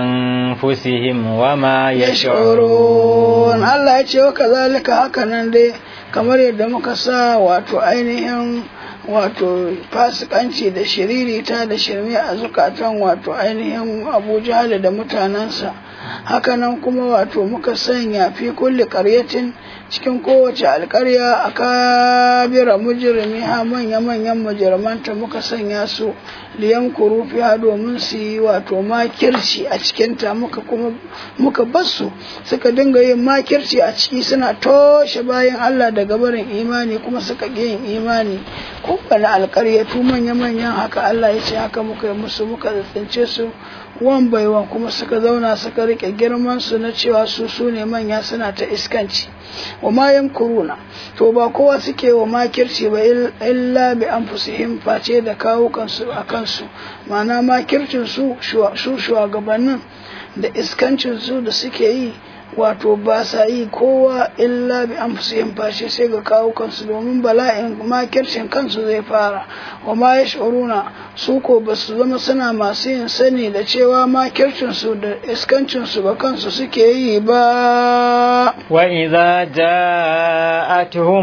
بأنفسهم وما يشعرون الله يتشي وكذلك هكذا دي kamar yadda muka sa wato ainihin wato fasikanci da shiririta da shirme a zukatan wato ainihin abu jahal da mutanensa hakanan kuma wato muka sanya fi kulli karyatin cikin kowace alkarya a kabira mujirmi ha manya-manyan mujirmanta muka sanya su liyan kurufi ha domin su yi wato makirci a cikinta muka kuma muka basu suka dinga yin makirci a ciki suna toshe bayan Allah daga barin imani kuma suka ƙi yin imani kowane alkaryatu manya-manyan haka Allah ya ce haka muka yi musu muka tsince su wan baiwan kuma suka zauna suka rike girman su na cewa su su ne manya suna ta iskanci wa ma kuruna to ba kowa suke wa makirci ba illa bi anfusihim face da kawo kansu a kansu ma'ana makircin su su shugabannin da iskancin su da suke yi wato ba sa yi kowa illa bi an fusihin fashe sai ga kawo kansu domin bala'in makircin kansu zai fara wa ma ya shuruna su ko ba su zama suna masu yin sani da cewa makircin su da iskancin su ba kansu suke yi ba wa idza ja'atuhum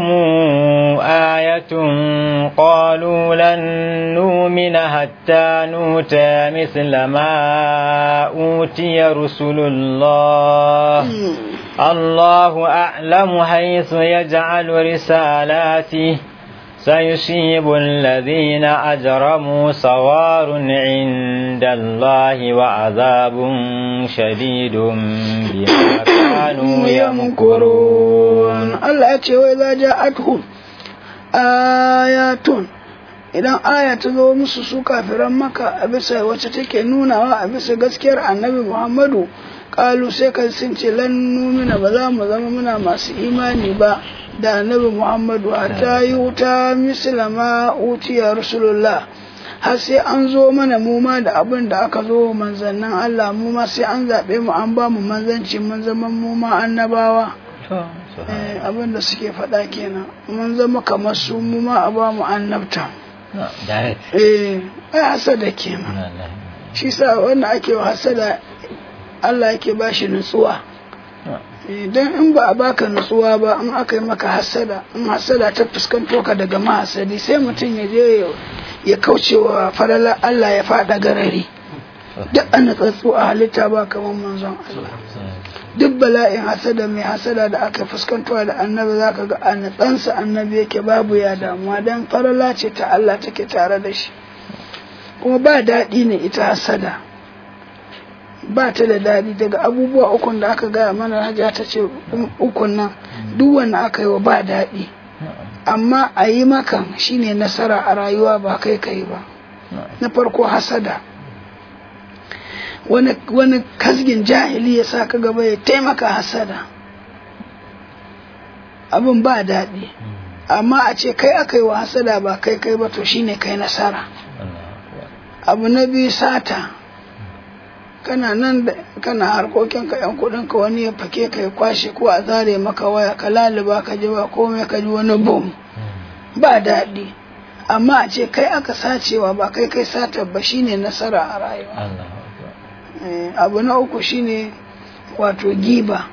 ayatun qalu lan nu'mina hatta nuta misla ma utiya rusulullah الله أعلم حيث يجعل رسالاته سيصيب الذين أجرموا صوار عند الله وعذاب شديد بما كانوا يمكرون الله يتشوى وإذا جاءتهم آيات idan aya ta zo musu su kafiran maka a bisa wacce take nunawa a bisa gaskiyar annabi muhammadu kalu sai kan sun ce lan numina ba za mu zama muna masu imani ba da annabi muhammadu hatta yi wuta mislama utiya rasulullah har sai an zo mana mu ma da abin da aka zo manzannin Allah mu ma sai an zaɓe mu an ba mu manzanci mun zama mu ma annabawa abin da suke faɗa kenan mun zama kamar su mu ma a ba mu annabta eh ai hasada kenan shi sa wanda ake wa hasada Allah yake ba shi nutsuwa don in ba a baka nutsuwa ba in aka yi maka hasada in hasada ta fuskanto ka daga mahasadi sai mutum ya je ya kauce wa falala Allah ya fada garari duk an natsatsu a halitta ba kamar manzon Allah duk bala'in hasada mai hasada da aka fuskantowa da annabi za ka ga a natsansa annabi yake babu ya damuwa don farala ce ta Allah take tare da shi kuma ba daɗi ne ita hasada ba ta da daɗi daga abubuwa ukun da aka gaya mana hajiya ta ce ukun nan duk wanda aka yi wa ba daɗi amma a yi makan shine nasara a rayuwa ba kai kai ba na farko hasada wani, wani kasgin jahili ya sa ka gaba ya taimaka hasada abin ba daɗi amma a ce kai aka yi wa hasada ba kai kai ba to shine kai nasara abu na biyu sata kana nan da kana harkokinka yan kudinka wani ya fake ka ya kwashe ko a zare maka waya ka laluba ka ji ba komai ka ji wani bom ba daɗi amma a ce kai aka sacewa ba kai kai satar ba shine nasara a rayuwa abu na uku shine wato giba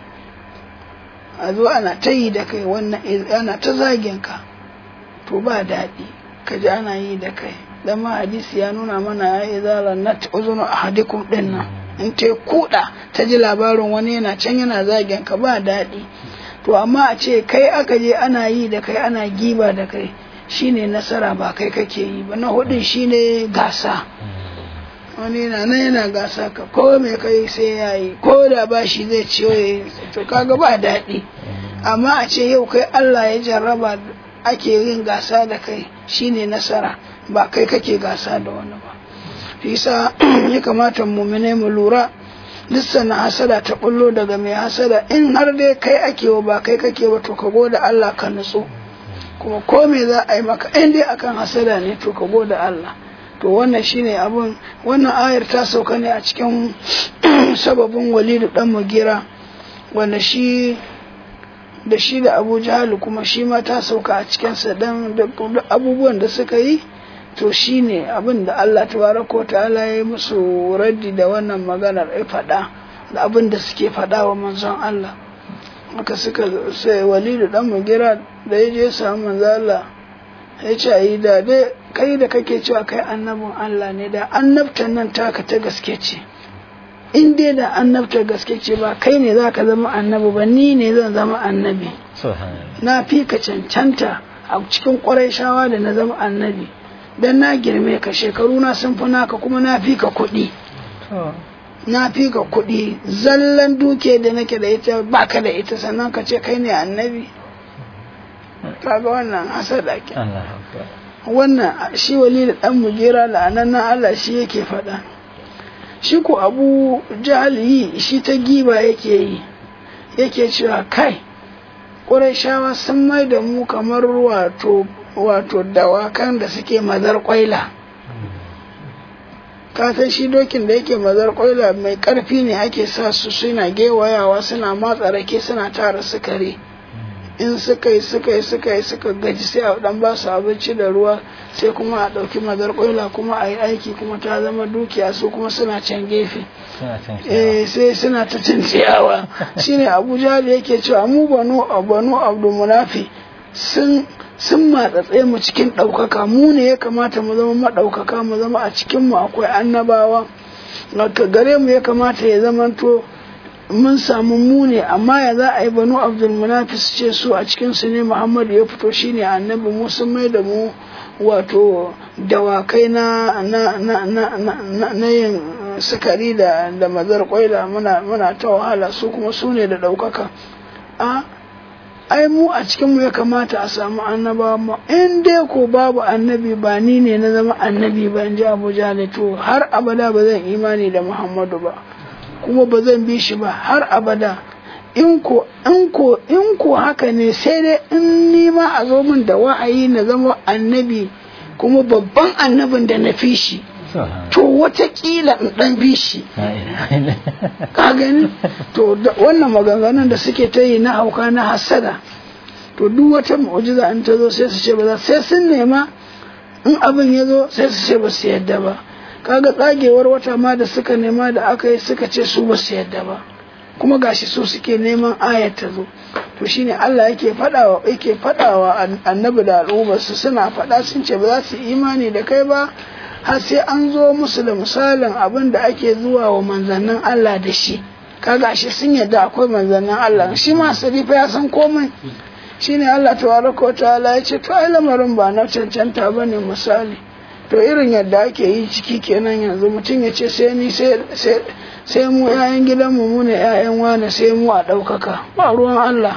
a zo ana ta yi da kai wannan ana ta zagin ka to ba daɗi ka ji ana yi da kai dan ma hadisi ya nuna mana ya yi zara na uzunu a hadikun ɗin nan in ta kuɗa ta ji labarin wani yana can yana zagin ka ba daɗi to amma a ce kai aka je ana yi da kai ana giba da kai shine nasara ba kai kake yi ba na hudun shine gasa wani na nan yana gasa ka ko mai kai sai ya yi ko da ba shi zai ciyo ya yi to kaga ba daɗi amma a ce yau kai Allah ya jarraba ake yin gasa da kai shine nasara ba kai kake gasa da wani ba yasa ya kamata mumine mu lura duk sana hasada ta bullo daga mai hasada in har dai kai ake wa ba kai kake ba to ka gode Allah ka nutsu kuma ko me za a yi maka in dai akan hasada ne to ka gode Allah to wannan shine abun wannan ayar ta sauka ne a cikin sababin walidu dan mugira wanda shi da shi da abu jahalu kuma shi ma ta sauka a cikinsa dan abubuwan da suka yi to shi ne abin da Allah tabaraka wa ta'ala ya yi musu raddi da wannan maganar ya faɗa da abin da suke faɗa wa manzon Allah haka suka sai walidu dan mugira da ya je samu manzon Allah ya ce yi da dai kai da kake cewa kai annabin Allah ne da annabtan nan taka ta gaske ce in dai da annabta gaske ce ba kai ne za ka zama annabi ba ni ne zan zama annabi na fi ka cancanta a cikin ƙwarai shawa da na zama annabi dan na girme ka shekaru na sun fi naka kuma na fi ka kuɗi na fi ka kuɗi zallan duke da nake da ita baka da ita sannan ka ce kai ne annabi kaga wannan hasada ke wannan shi wali da dan mujera la'anan Allah shi yake faɗa shi ko abu jahali shi ta giba yake yi yake cewa kai ƙurashawa sun mai da mu kamar wato wato dawakan da suke mazar kwaila kasan shi dokin da yake mazar kwaila mai karfi ne ake sa su suna gewayawa suna matsa rake suna tara sukari in suka yi suka yi suka yi suka gaji sai a dan ba su abinci da ruwa sai kuma a ɗauki mazar kwaila kuma a yi aiki kuma ta zama dukiya su kuma suna can gefe eh sai suna ta cin ciyawa shine abuja da yake cewa mu banu banu abdul munafi sun sun matsatse mu cikin ɗaukaka mu ne ya kamata mu zama maɗaukaka mu zama a cikin mu akwai annabawa ka gare mu ya kamata ya zamanto mun samu mu ne amma ya za a yi banu abdul munafis ce su a cikin su ne muhammadu ya fito shine annabi mu sun mai da mu wato dawakai na na na na na na yin sukari da da mazar kwaila muna muna ta wahala su kuma su ne da ɗaukaka a ai mu a cikin mu ya kamata a samu annabawa mu in dai ko babu annabi ba ni ne na zama annabi ba in ji abuja ne to har abada ba zan imani da muhammadu ba kuma ba zan bi shi ba har abada in ko in ko in ko haka ne sai dai in ni ma a zo min da wa'ayi na zama annabi kuma babban annabin da na fi shi to watakila in dan bi shi ka gani to wannan maganganun da suke ta yi na hauka na hasada to duk wata mu'jiza in ta zo sai su ce ba za sai sun nema in abin ya zo sai su ce ba su yadda ba kaga tsagewar wata ma da suka nema da aka yi suka ce su ba su yadda ba kuma gashi su suke neman ayat ta zo to shine Allah yake fadawa yake fadawa annabi da al'ummar su suna fada sun ce ba za su imani da kai ba har sai an zo musu da misalin abin da ake zuwa wa manzannin Allah da shi kaga shi sun yadda akwai manzannin Allah shi ma sarifa ya san komai shine Allah tabaraka wa ta'ala ya ce to ai lamarin ba na cancanta bane misali to irin yadda ake yi ciki kenan yanzu mutum ya ce sai ni sai mu yayan gidanmu mu ne yayan wane sai mu a ɗaukaka ba ruwan Allah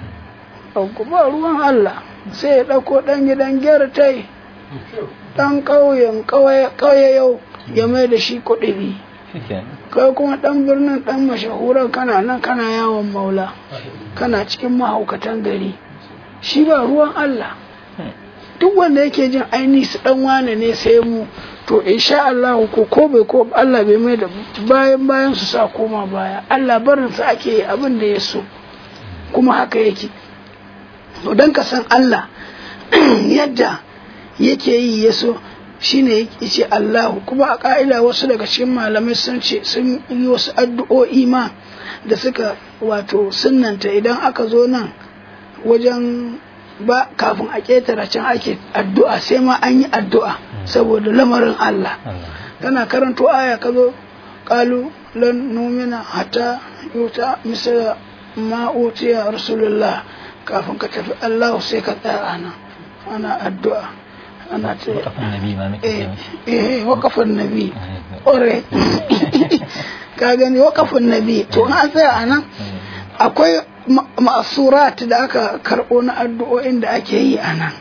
ba ruwan Allah sai ya ɗauko ɗan gidan gyartai ɗan ƙauyen ƙauye yau ya mai da shi kuɗi kai kuma ɗan birnin ɗan mashahuran kana nan kana yawon maula kana cikin mahaukatan gari shi ba ruwan Allah duk wanda yake jin aini su ɗan wane ne sai mu to insha Allah ko ko bai ko Allah bai mai da bayan bayan su sa koma baya Allah barin su ake abin da ya so kuma haka yake to dan ka san Allah yadda yake yi ya so shine yake ce Allahu kuma a ka'ida wasu daga cikin malamai sun ce sun yi wasu addu'o'i ma da suka wato sunnanta idan aka zo nan wajen ba kafin a ƙetare can ake addu'a sai ma an yi addu'a saboda lamarin Allah kana karanto aya ka zo ƙalu lan numina hata yuta misala ma utiya rasulullah kafin ka tafi Allah sai ka tsaya ana ana addu'a ana ce eh wakafin nabi ore ka gani wakafin nabi to an tsaya anan akwai ma'asurat da aka karɓo na addu'o'in da ake yi a nan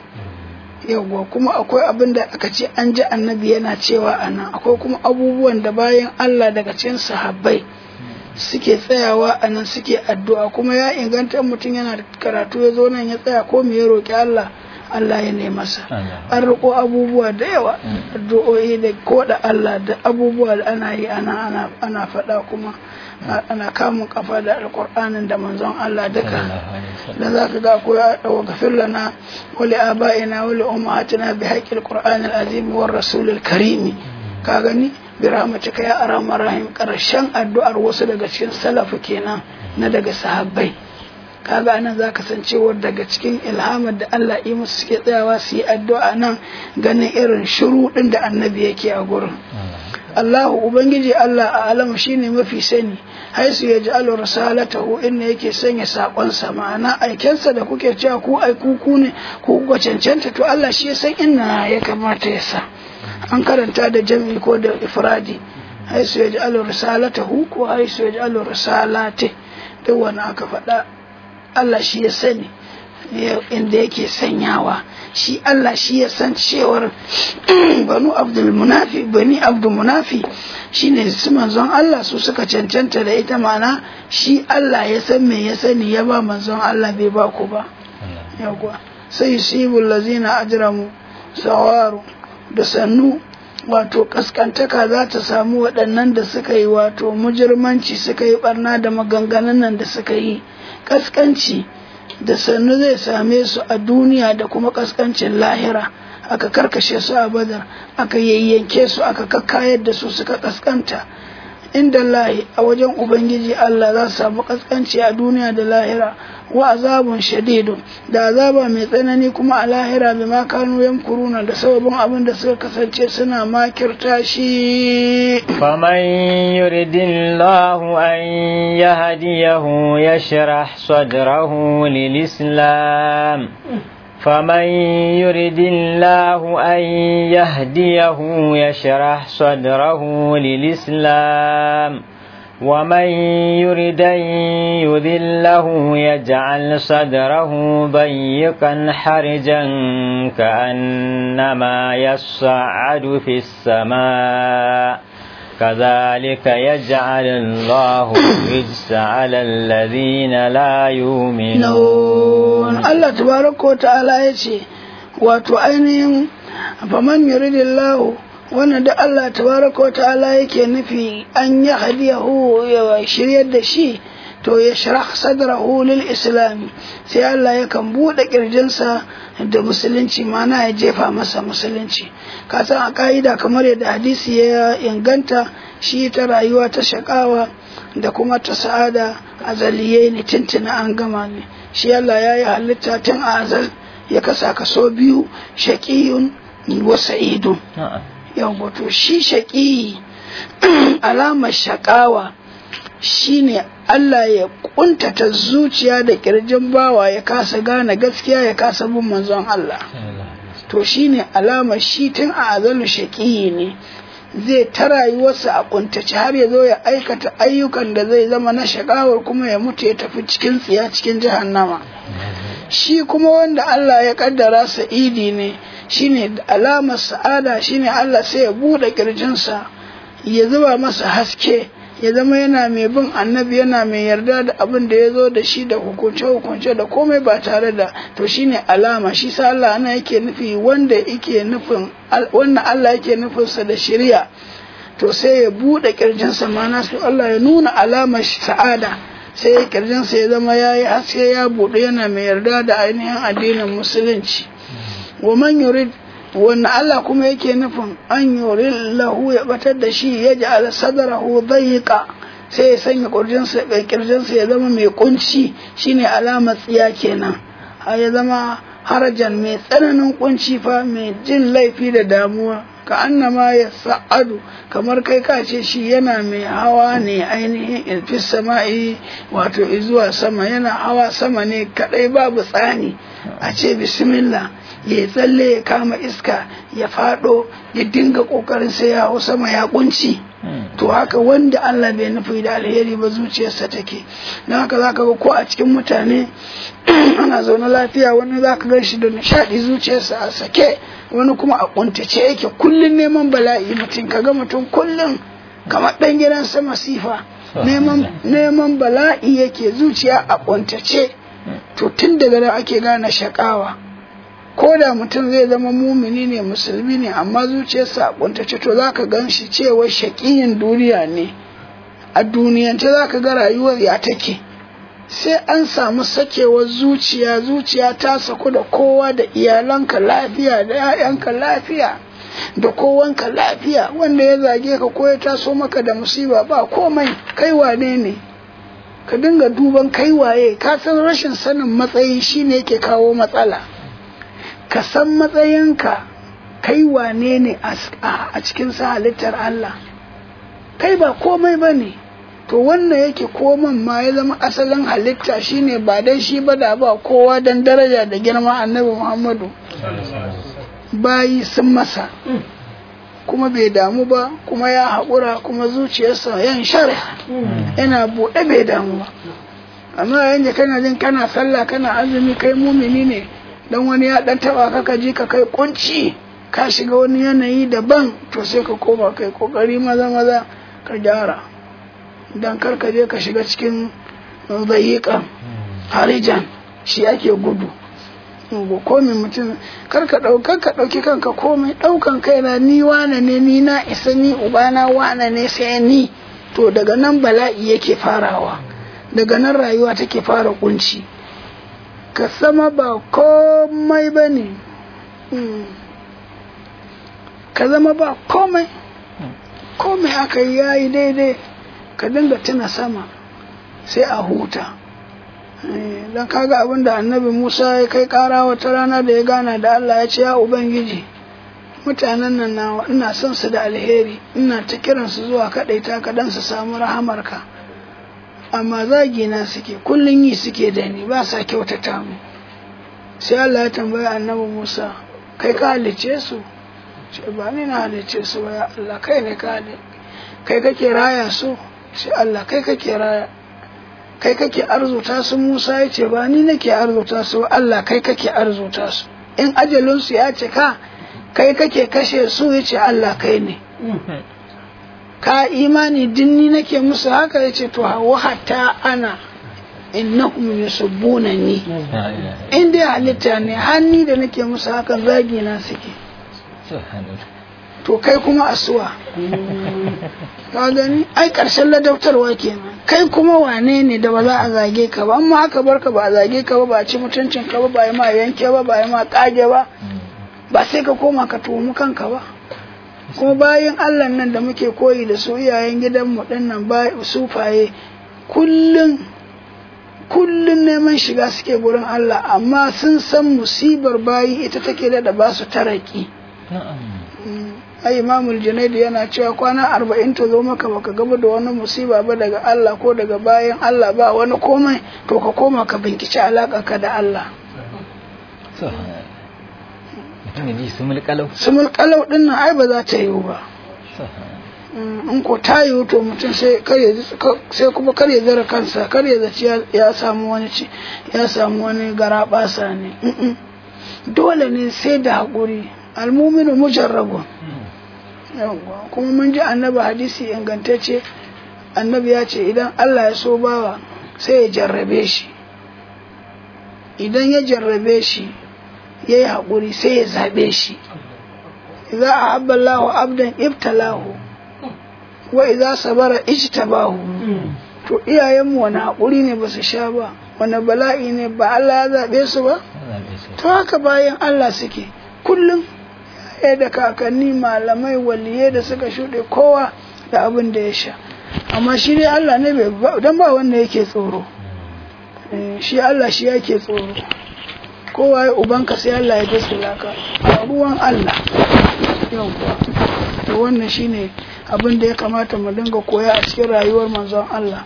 yawwa kuma akwai abin da aka ce an ji annabi yana cewa a nan akwai kuma abubuwan da bayan Allah daga cikin sahabbai suke tsayawa a nan suke addu'a kuma ya inganta mutum yana da karatu ya zo nan ya tsaya ko me ya roƙi Allah Allah ya ne masa an riko abubuwa da yawa addu'o'i da ko da Allah da abubuwa da ana yi ana ana faɗa kuma ana kamun kafa da alkur'anin da manzon Allah duka da za ka ga ko ya dawo gafir lana wali aba'ina wali ummahatina bi haqqil qur'anil azim war rasulil karimi ka gani bi rahmatika ya arhamar rahim karshen addu'ar wasu daga cikin salafu kenan na daga sahabbai kaga anan za ka san cewar daga cikin ilhamar da Allah yi musu suke tsayawa su yi addu'a nan ganin irin shuruɗin da annabi yake a gurin Allahu Ubangiji Allah a alamu shine mafi sani haisu ya ji alo risalatahu inda yake sanya saƙonsa ma'ana aikensa da kuke cewa ku ai ku ne ku kuka cancanta to Allah shi ya san inna ya kamata ya sa an karanta da jami'i ko da ifradi haisu ya ji alo risalatahu ko haisu ya ji alo risalate duk wani aka faɗa Allah shi ya sani inda yake sanyawa shi Allah shi ya san cewar banu abdul munafi bani abdul munafi shine su manzon Allah su suka cancanta da ita mana shi Allah ya san me ya sani ya ba manzon Allah bai ba ku ba yawwa sai yusibul lazina ajramu sawaru da sannu wato kaskantaka za ta samu waɗannan da suka yi wato mujirmanci suka yi barna da maganganun nan da suka yi kaskanci da sannu zai same su a duniya da kuma kaskancin lahira aka karkashe su a badar aka yayyanke su aka kakkayar da su suka kaskanta inda lahi a wajen ubangiji Allah za su samu kaskanci a duniya da lahira wa azabun shadidun da azaba mai tsanani kuma a lahira bi ma kanu yankuruna da sababin abin da suka kasance suna makirta shi faman yuridillahu an yahdiyahu yashrah sadrahu lil islam فمن يرد الله أن يهديه يشرح صدره للإسلام ومن يرد أن يذله يجعل صدره ضيقا حرجا كأنما يصعد في السماء كذلك يجعل الله الرجس على الذين لا يؤمنون الله تبارك وتعالى يتي وتعينهم فمن يريد الله wannan da Allah tabaraka wata'ala yake nufi an yi hadiyahu ya shiryar da shi to ya sharah sadrahu lil islam sai Allah yakan bude kirjinsa da musulunci mana ya jefa masa musulunci ka san a ka'ida kamar yadda hadisi ya inganta shi ta rayuwa ta shakawa da kuma ta sa'ada azaliye ne tuntuna an gama ne shi Allah ya yi halitta tun a azal ya kasa kaso biyu shaqiyun wa sa'idun yau to shi shaƙi alamar shaƙawa shine Allah ya kuntata zuciya da ƙirjin bawa ya kasa gane gaskiya ya kasa bin manzon Allah to shine alamar shi tun a azalu shaƙi ne zai ta rayuwarsa a kuntace har ya zo ya aikata ayyukan da zai zama na shakawar kuma ya mutu ya tafi cikin tsiya cikin jahannama shi kuma wanda Allah ya kaddara sa'idi ne shine alamar sa'ada shine Allah sai ya bude kirjinsa ya zuba masa haske ya zama yana mai bin annabi yana mai yarda da abin da ya zo da shi da hukunce hukunce da komai ba tare da to shine alama shi sa Allah ana yake nufi wanda yake nufin wannan Allah yake nufin sa da shari'a to sai ya bude kirjinsa mana su Allah ya nuna alamar sa'ada sai ya kirjinsa ya zama yayi haske ya bude yana mai yarda da ainihin addinin musulunci wa man yurid wanda Allah kuma yake nufin an yuri lahu ya batar da shi ya ji ala sadarahu dayiqa sai ya sanya kurjinsa kirjinsa ya zama mai kunci shine alamar tsiya kenan har ya zama harajan mai tsananin kunci fa mai jin laifi da damuwa ka annama ya sa'adu kamar kai ka ce shi yana mai hawa ne ainihin ilfis sama'i wato zuwa sama yana hawa sama ne kadai babu tsani a ce bismillah ya tsalle ya kama iska ya fado ya dinga kokarin sai ya hau sama ya kunci to haka wanda Allah bai nufi da alheri ba zuciyarsa take don haka zaka ga ko a cikin mutane ana zaune lafiya wani zaka gan shi da nishadi zuciyarsa a sake wani kuma a kuntace yake kullun neman bala'i mutum kaga mutum kullun kamar dan gidan sama sifa neman neman bala'i yake zuciya a kuntace to tun daga nan ake gane shakawa ko da mutum zai zama mumini ne musulmi ne amma zuciyarsa a kuntace to za ka gan shi cewa shaƙiyin duniya ne a duniyance za ka ga rayuwar ya take sai an samu sakewar zuciya zuciya ta saku da kowa da iyalanka lafiya da 'ya'yanka lafiya da kowanka lafiya wanda ya zage ka ko ya taso maka da musiba ba komai kai wane ne ka dinga duban kai waye ka san rashin sanin matsayi shine yake kawo matsala ka san matsayinka kai wane ne a cikin sa halittar Allah kai ba komai ba ne to wannan yake koman ma ya zama asalin halitta shine ba dan shi ba da ba kowa dan daraja da girma annabi Muhammadu bayi sun masa kuma bai damu ba kuma ya haƙura kuma zuciyarsa yan share yana buɗe bai damu ba amma yanzu kana jin kana sallah kana azumi kai mumini ne dan wani ya dan taba ka ka ji ka kai kunci ka shiga wani yanayi daban to sai ka koma kai kokari maza maza ka gyara dan kar ka je ka shiga cikin dayiƙan harijan shi ake gudu komai mutum kar ka ɗaukar ka ɗauki kanka komai ɗaukan kaina ni wane ne ni na isa ni ubana wane ne sai ni to daga nan bala'i yake farawa daga nan rayuwa take fara kunci ka sama ba komai ba ne ka zama ba komai komai aka yi yayi daidai ka dinga tuna sama sai a huta don kaga abin da annabi musa ya kai kara wata rana da ya gana da allah ya ce ya ubangiji mutanen nan na ina son su da alheri ina ta kiransu zuwa kaɗaita ka don su samu rahamarka amma zagina suke kullum yi suke da ni ba sa kyautata mu sai Allah ya tambaya annabi Musa kai ka halice su ce ba ni na halice su ba ya Allah kai ne ka kai kake raya su ce Allah kai kake raya kai kake arzuta su Musa ya ce ba ni nake arzuta su Allah kai kake arzuta su in ajalin su ya cika kai kake kashe su ya ce Allah kai ne ka imani dinni nake musu haka ya ce to hawa hatta ana innahum yusubbunani in dai halitta ne hanni da nake musu hakan zagi na suke to kai kuma asuwa ka gani ai karshen ladautarwa kenan kai kuma wane ne da ba za a zage ka ba amma haka barka ba a zage ka ba ba a ci mutuncin ka ba ba yi ma yanke ba ba yi ma kage ba ba sai ka koma ka tuhumi kanka ba kuma bayan Allah nan da muke koyi da su iyayen gidanmu ɗin nan sufaye kullum kullum neman shiga suke gurin Allah amma sun san musibar bayi ita take da ba su taraki ai imamul junaidi yana cewa kwana arba'in ta zo maka baka gaba da wani musiba ba daga Allah ko daga bayan Allah ba wani komai to ka koma ka binkici alaƙa ka da Allah mutum ya ji su mulkalau sumul kalau din nan ai ba za ta yiwu ba in ko ta yiwu to mutum sai kar ya ji- sai kuma kar ya zara kansa kar ya zaci ya- ya samu wani ci ya samu wani garabasa ne Mm-mm. dole ne sai da haƙuri almuminu mujarrabun yawwa kuma mun ji annabi hadisi ingantacce annabi ya ce idan Allah ya so bawa sai ya jarrabe shi idan ya jarrabe shi ya yi haƙuri sai ya zaɓe shi idza ahabba Allahu abdan ibtalahu wa idza sabara ijtabahu to iyayenmu wani haƙuri ne ba su sha ba wani bala'i ne ba Allah ya zaɓe su ba to haka bayan Allah suke kullum ya da kakanni malamai waliyai da suka shuɗe kowa da abin da ya sha amma shi dai Allah ne bai ba dan ba wanda yake tsoro Eh, shi Allah shi yake tsoro kowa ya ubanka sai Allah ya dasula ka a ruwan Allah yawwa to wannan shine abin da ya kamata mu dinga koya a cikin rayuwar manzon Allah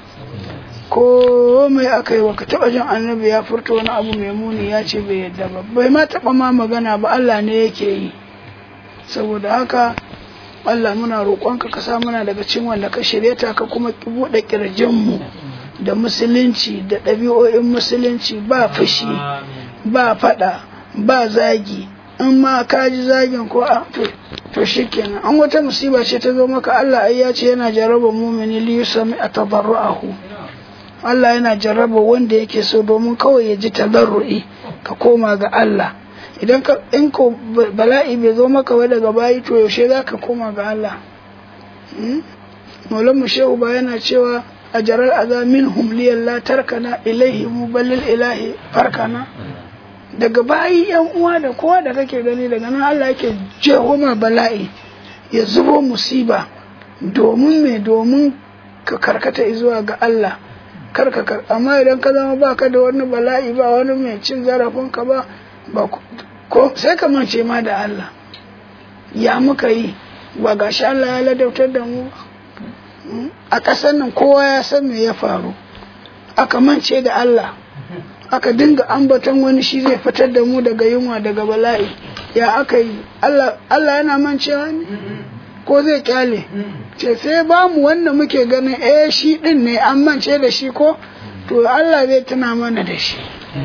ko mai aka yi ka taba jin annabi ya furta wani abu mai muni ya ce bai yadda ba bai ma taba ma magana ba Allah ne yake yi saboda haka Allah muna roƙonka ka sa muna daga cikin wanda ka shirye ta ka kuma ki buɗe ƙirjinmu da musulunci da ɗabi'o'in musulunci ba fushi ba faɗa ba zagi in ma ka ji zagin ko a to to shikenan an wata musiba ce ta zo maka Allah ai ya ce yana jarraba mumini li yusami atadarruahu Allah yana jarraba wanda yake so domin kawai ya ji tadarru'i ka koma ga Allah idan ka in ko bala'i bai zo maka ba daga bayi to yaushe za ka koma ga Allah Maulan mu shehu ba yana cewa a jarar aza minhum liyalla tarkana ilaihi muballil ilahi farkana daga bayi yan uwa da kowa da kake gani daga nan Allah yake jeho ma bala'i ya zubo musiba domin me domin ka karkata zuwa ga Allah karka kar amma idan ka zama baka da wani bala'i ba wani mai cin zarafin ka ba ba ko sai ka mance ma da Allah ya muka yi ba gashi Allah ya ladautar da mu a ƙasar nan kowa ya san me ya faru aka mance da Allah aka dinga ambaton wani shi zai fitar da mu daga yunwa daga bala'i ya aka yi Allah yana mancewa ne ko zai kyale ce sai ba mu wanda muke ganin eh shi din ne an mance da shi ko to Allah zai tuna mana da shi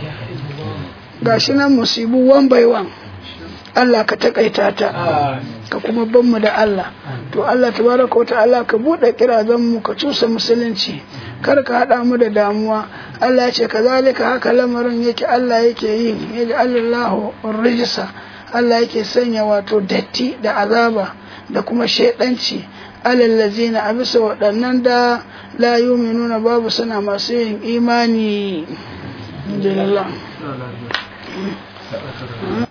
gashi nan musibu one by one Allah ka takaita ta ka kuma ban mu da Allah to Allah tabaraka wa ta'ala ka bude kirazan mu ka cusa musulunci kar ka hada mu da damuwa Allah ya ce kazalika haka lamarin yake Allah yake yi yaji Allahu rijsa Allah yake sanya wato datti da azaba da kuma shaidanci alallazina a bisa waɗannan da la yuminuna babu suna masu yin imani. Alhamdulillah.